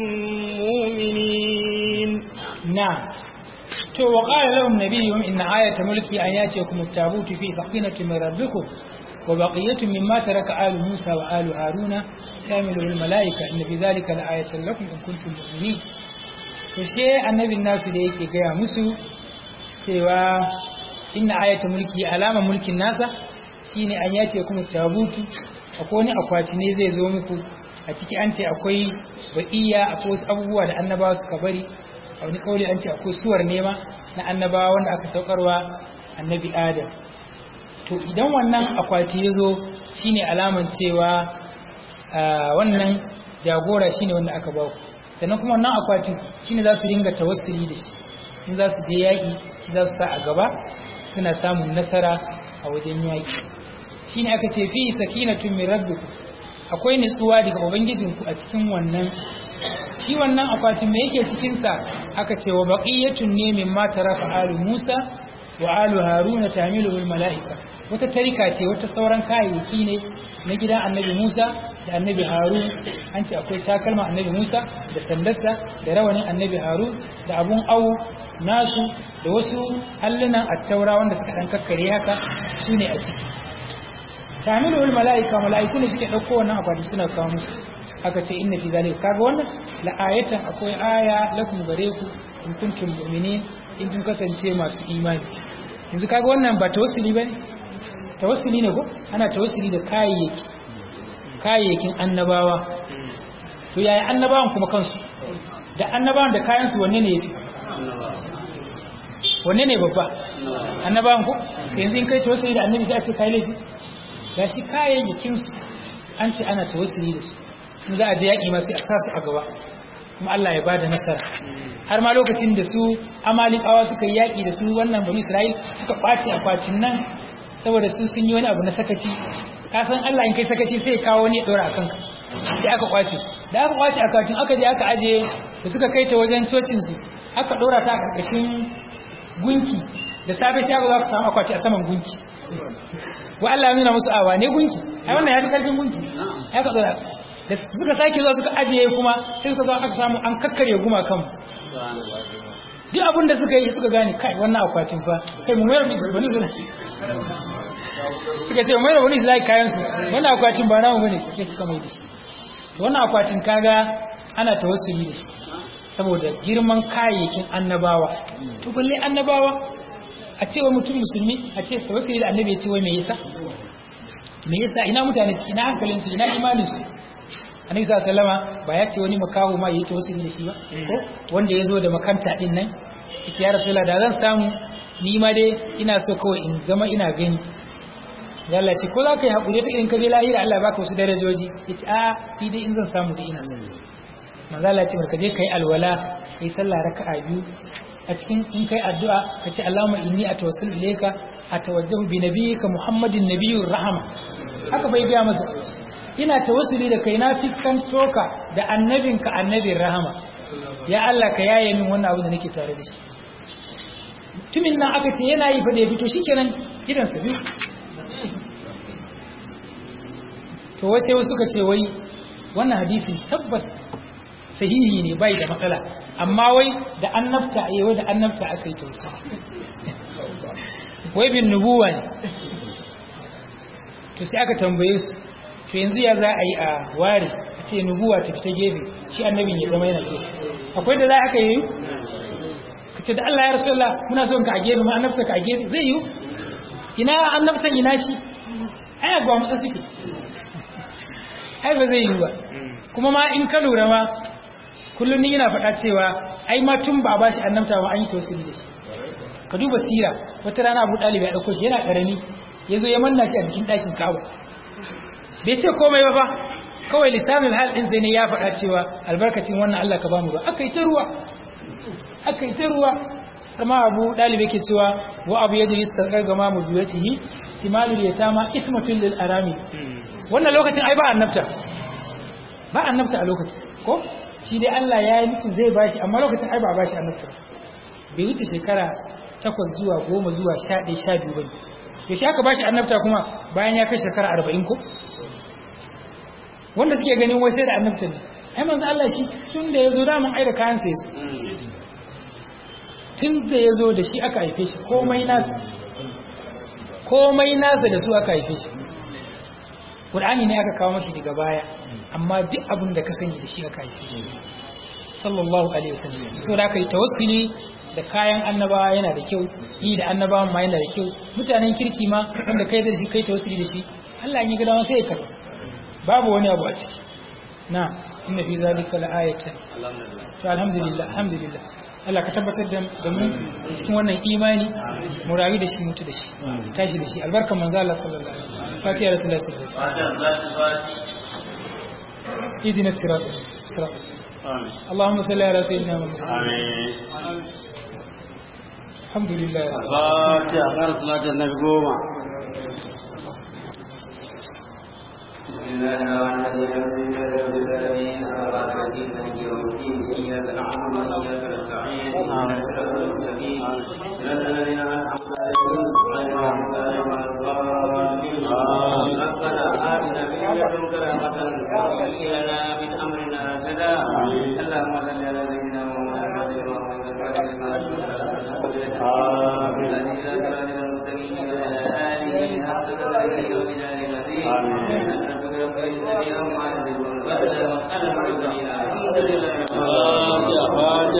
مؤمنين نعم تو وقال لهم نبيهم إن آية ملكي أن يأتيكم التابوت في سفينة من ربكم وبقية مما ترك آل موسى وآل هارون تعمله الملائكة إن في ذلك لآية لكم إن كنتم مؤمنين فشيء النبي الناس da yake gaya musu cewa inna ayata mulki alama mulkin nasa shine an yace kuma tabutu akwai wani akwati ne zai zo muku a ciki an ce akwai ba'iya akwai wasu abubuwa da annabawa suka bari a wani kauli an ce akwai suwar nema na annabawa wanda aka saukarwa annabi adam to idan wannan akwati ya zo shine alaman cewa ah, wannan jagora shine wanda aka ba ku sannan kuma wannan akwatin shine za su ringa tawassuli da shi in za su je yaƙi shi za su sa a gaba suna samun nasara a wajen yaƙi shine aka ce fi sakinatun min rabbikum akwai nutsuwa daga ubangijinku a cikin wannan shi wannan akwatin me yake cikin sa aka ce wa baqiyatun ne mimma tarafa alu Musa wa alu Haruna tamilu malaika wata tarika ce wata sauran kayayyaki ne na gidan annabi Musa da annabi Harun an ce akwai takalma annabi Musa da sandarsa da rawanin annabi Harun da abun awu nasu da wasu allunan attaura wanda suka dan kakkare haka su ne a ciki tamilu malaika malaiku ne suke dauko wannan akwati suna kawo musu aka ce inna fi zalika kaga wannan la ayatan akwai aya lakum gare ku in kuntum mu'minin in kun kasance masu imani yanzu kaga wannan ba tawassuli bane tawassuli ne ko ana tawassuli da kayayyaki kayayyakin annabawa to yaya annabawan kuma kansu da annabawan da kayan su wanne ne yafi wanne ne babba annabawan ko yanzu in kai tawassuli da annabi sai a ce kai laifi gashi kayayyakin su an ce ana tawassuli da su in za a je yaƙi ma sai a sa su a gaba kuma Allah ya ba da nasara har ma lokacin da su amalikawa suka yi yaƙi da su wannan bani Isra'il suka ƙwace akwatin nan saboda su sun yi wani abu na sakaci ka san Allah in kai sakaci sai ya kawo wani ya ɗora a kanka sai aka ƙwace da aka ƙwace akwatin aka je aka aje da suka kai ta wajen cocin su aka ɗora ta a ƙarƙashin gunki da safe sai aka zo aka samu akwati a saman gunki wa Allah ya nuna musu awa ne gunki ai wannan ya fi karfin gunki ya ka tsara da suka sake zuwa suka ajiye kuma sai suka zo aka samu an kakkare guma kanmu duk abin da suka yi suka gane kai wannan akwatin fa kai mu mayar musu bani zuwa suka ce mayar wani zai kayan su wannan akwatin ba namu bane sai suka mai da shi wannan akwatin kaga ana tawassuli da shi saboda girman kayayyakin annabawa to balle annabawa a cewa mutum musulmi a ce tawassuli da annabi ya ce wai me yasa me yasa ina mutane ina hankalin su ina imanin su annabi sallallahu alaihi ba ya ce wani makaho ma yayi tawassuli da shi ba ko wanda yazo da makanta din nan yace ya rasulullah da zan samu ni ma dai ina so kawai in zama ina gani da Allah ce ko za ka yi haƙuri ta irin ka je lahira Allah baka wasu darajoji yace a ni dai in zan samu da ina so manzo Allah ce ka je kai alwala kai sallah raka'a biyu a cikin in kai addu'a ka ce Allahumma inni atawassalu ilayka atawajjahu bi nabiyyika Muhammadin nabiyyur rahama haka bai ga masa ina tawassuli da kai na fiskanto ka da annabinka annabin rahama ya Allah ka yaye min wannan abu da nake tare da shi tumin nan aka ce yana yi fa da ya fito shikenan idan sa biyu to wai sai suka ce wai wannan hadisin tabbas sahihi ne bai da matsala amma wai da annabta eh wai da annabta aka yi tausa wai bin nubuwa ne to sai aka tambaye su to yanzu ya za a yi a ware a ce nubuwa ta fita gefe shi annabin ya zama yana gefe akwai da za aka yi ka ce da Allah ya rasulullah muna son ka a gefe ma annabta ka a gefe zai yi ina annabtan ina shi ai ba mu suke ai ba zai yi ba kuma ma in ka lura ma kullum ni yana faɗa cewa ai ma tun ba ba shi annabta ba an yi tawassuli da shi ka duba sira wata rana Abu Dalib ya dauko shi yana karami yazo ya manna shi a cikin ɗakin Ka'aba bai ce komai ba fa kawai lisanin hal din sai ne ya faɗa cewa albarkacin wannan Allah ka bamu ba akai ta ruwa akai ta ruwa amma Abu Dalib yake cewa wa abu yadi yastaqar gama mu biyatihi simalul yatama ismatul lil arami wannan lokacin ai ba annabta ba annabta a lokacin ko shi dai Allah ya yi nufin zai bashi amma lokacin ai ba bashi annabta bai wuce shekara takwas zuwa goma zuwa sha ɗaya sha biyu ba ya shi aka bashi annabta kuma bayan ya kai shekara arba'in ko wanda suke ganin wai sai da annabta ne ai manzo Allah shi tun da ya zo daman ai da kayan sai su tun da ya zo da shi aka haife shi komai nasa komai nasa da su aka haife shi Qur'ani ne aka kawo mashi daga baya amma duk abin da ka sani da shi aka haife shi sallallahu alaihi wasallam so da kai tawassuli da kayan annabawa yana da kyau yi da annabawan ma yana da kyau mutanen kirki ma wanda kai da shi kai tawassuli da shi Allah ya gida sai ya karba babu wani abu a ciki na inna fi zalika la'ayatan to alhamdulillah alhamdulillah Allah ka tabbatar da mu cikin wannan imani mu rayu da shi mutu da shi tashi da shi albarkan manzo Allah sallallahu alaihi wasallam fatiha rasulullahi sallallahu alaihi wasallam اهدنا الصراط المستقيم اللهم صل على سيدنا محمد Amin. الحمد لله Fatiha kar salatin nabi goma. ربنا آتنا من لدنك رحمة وهيئ لنا من أمرنا رشدا اللهم صل على سيدنا محمد وعلى آله وصحبه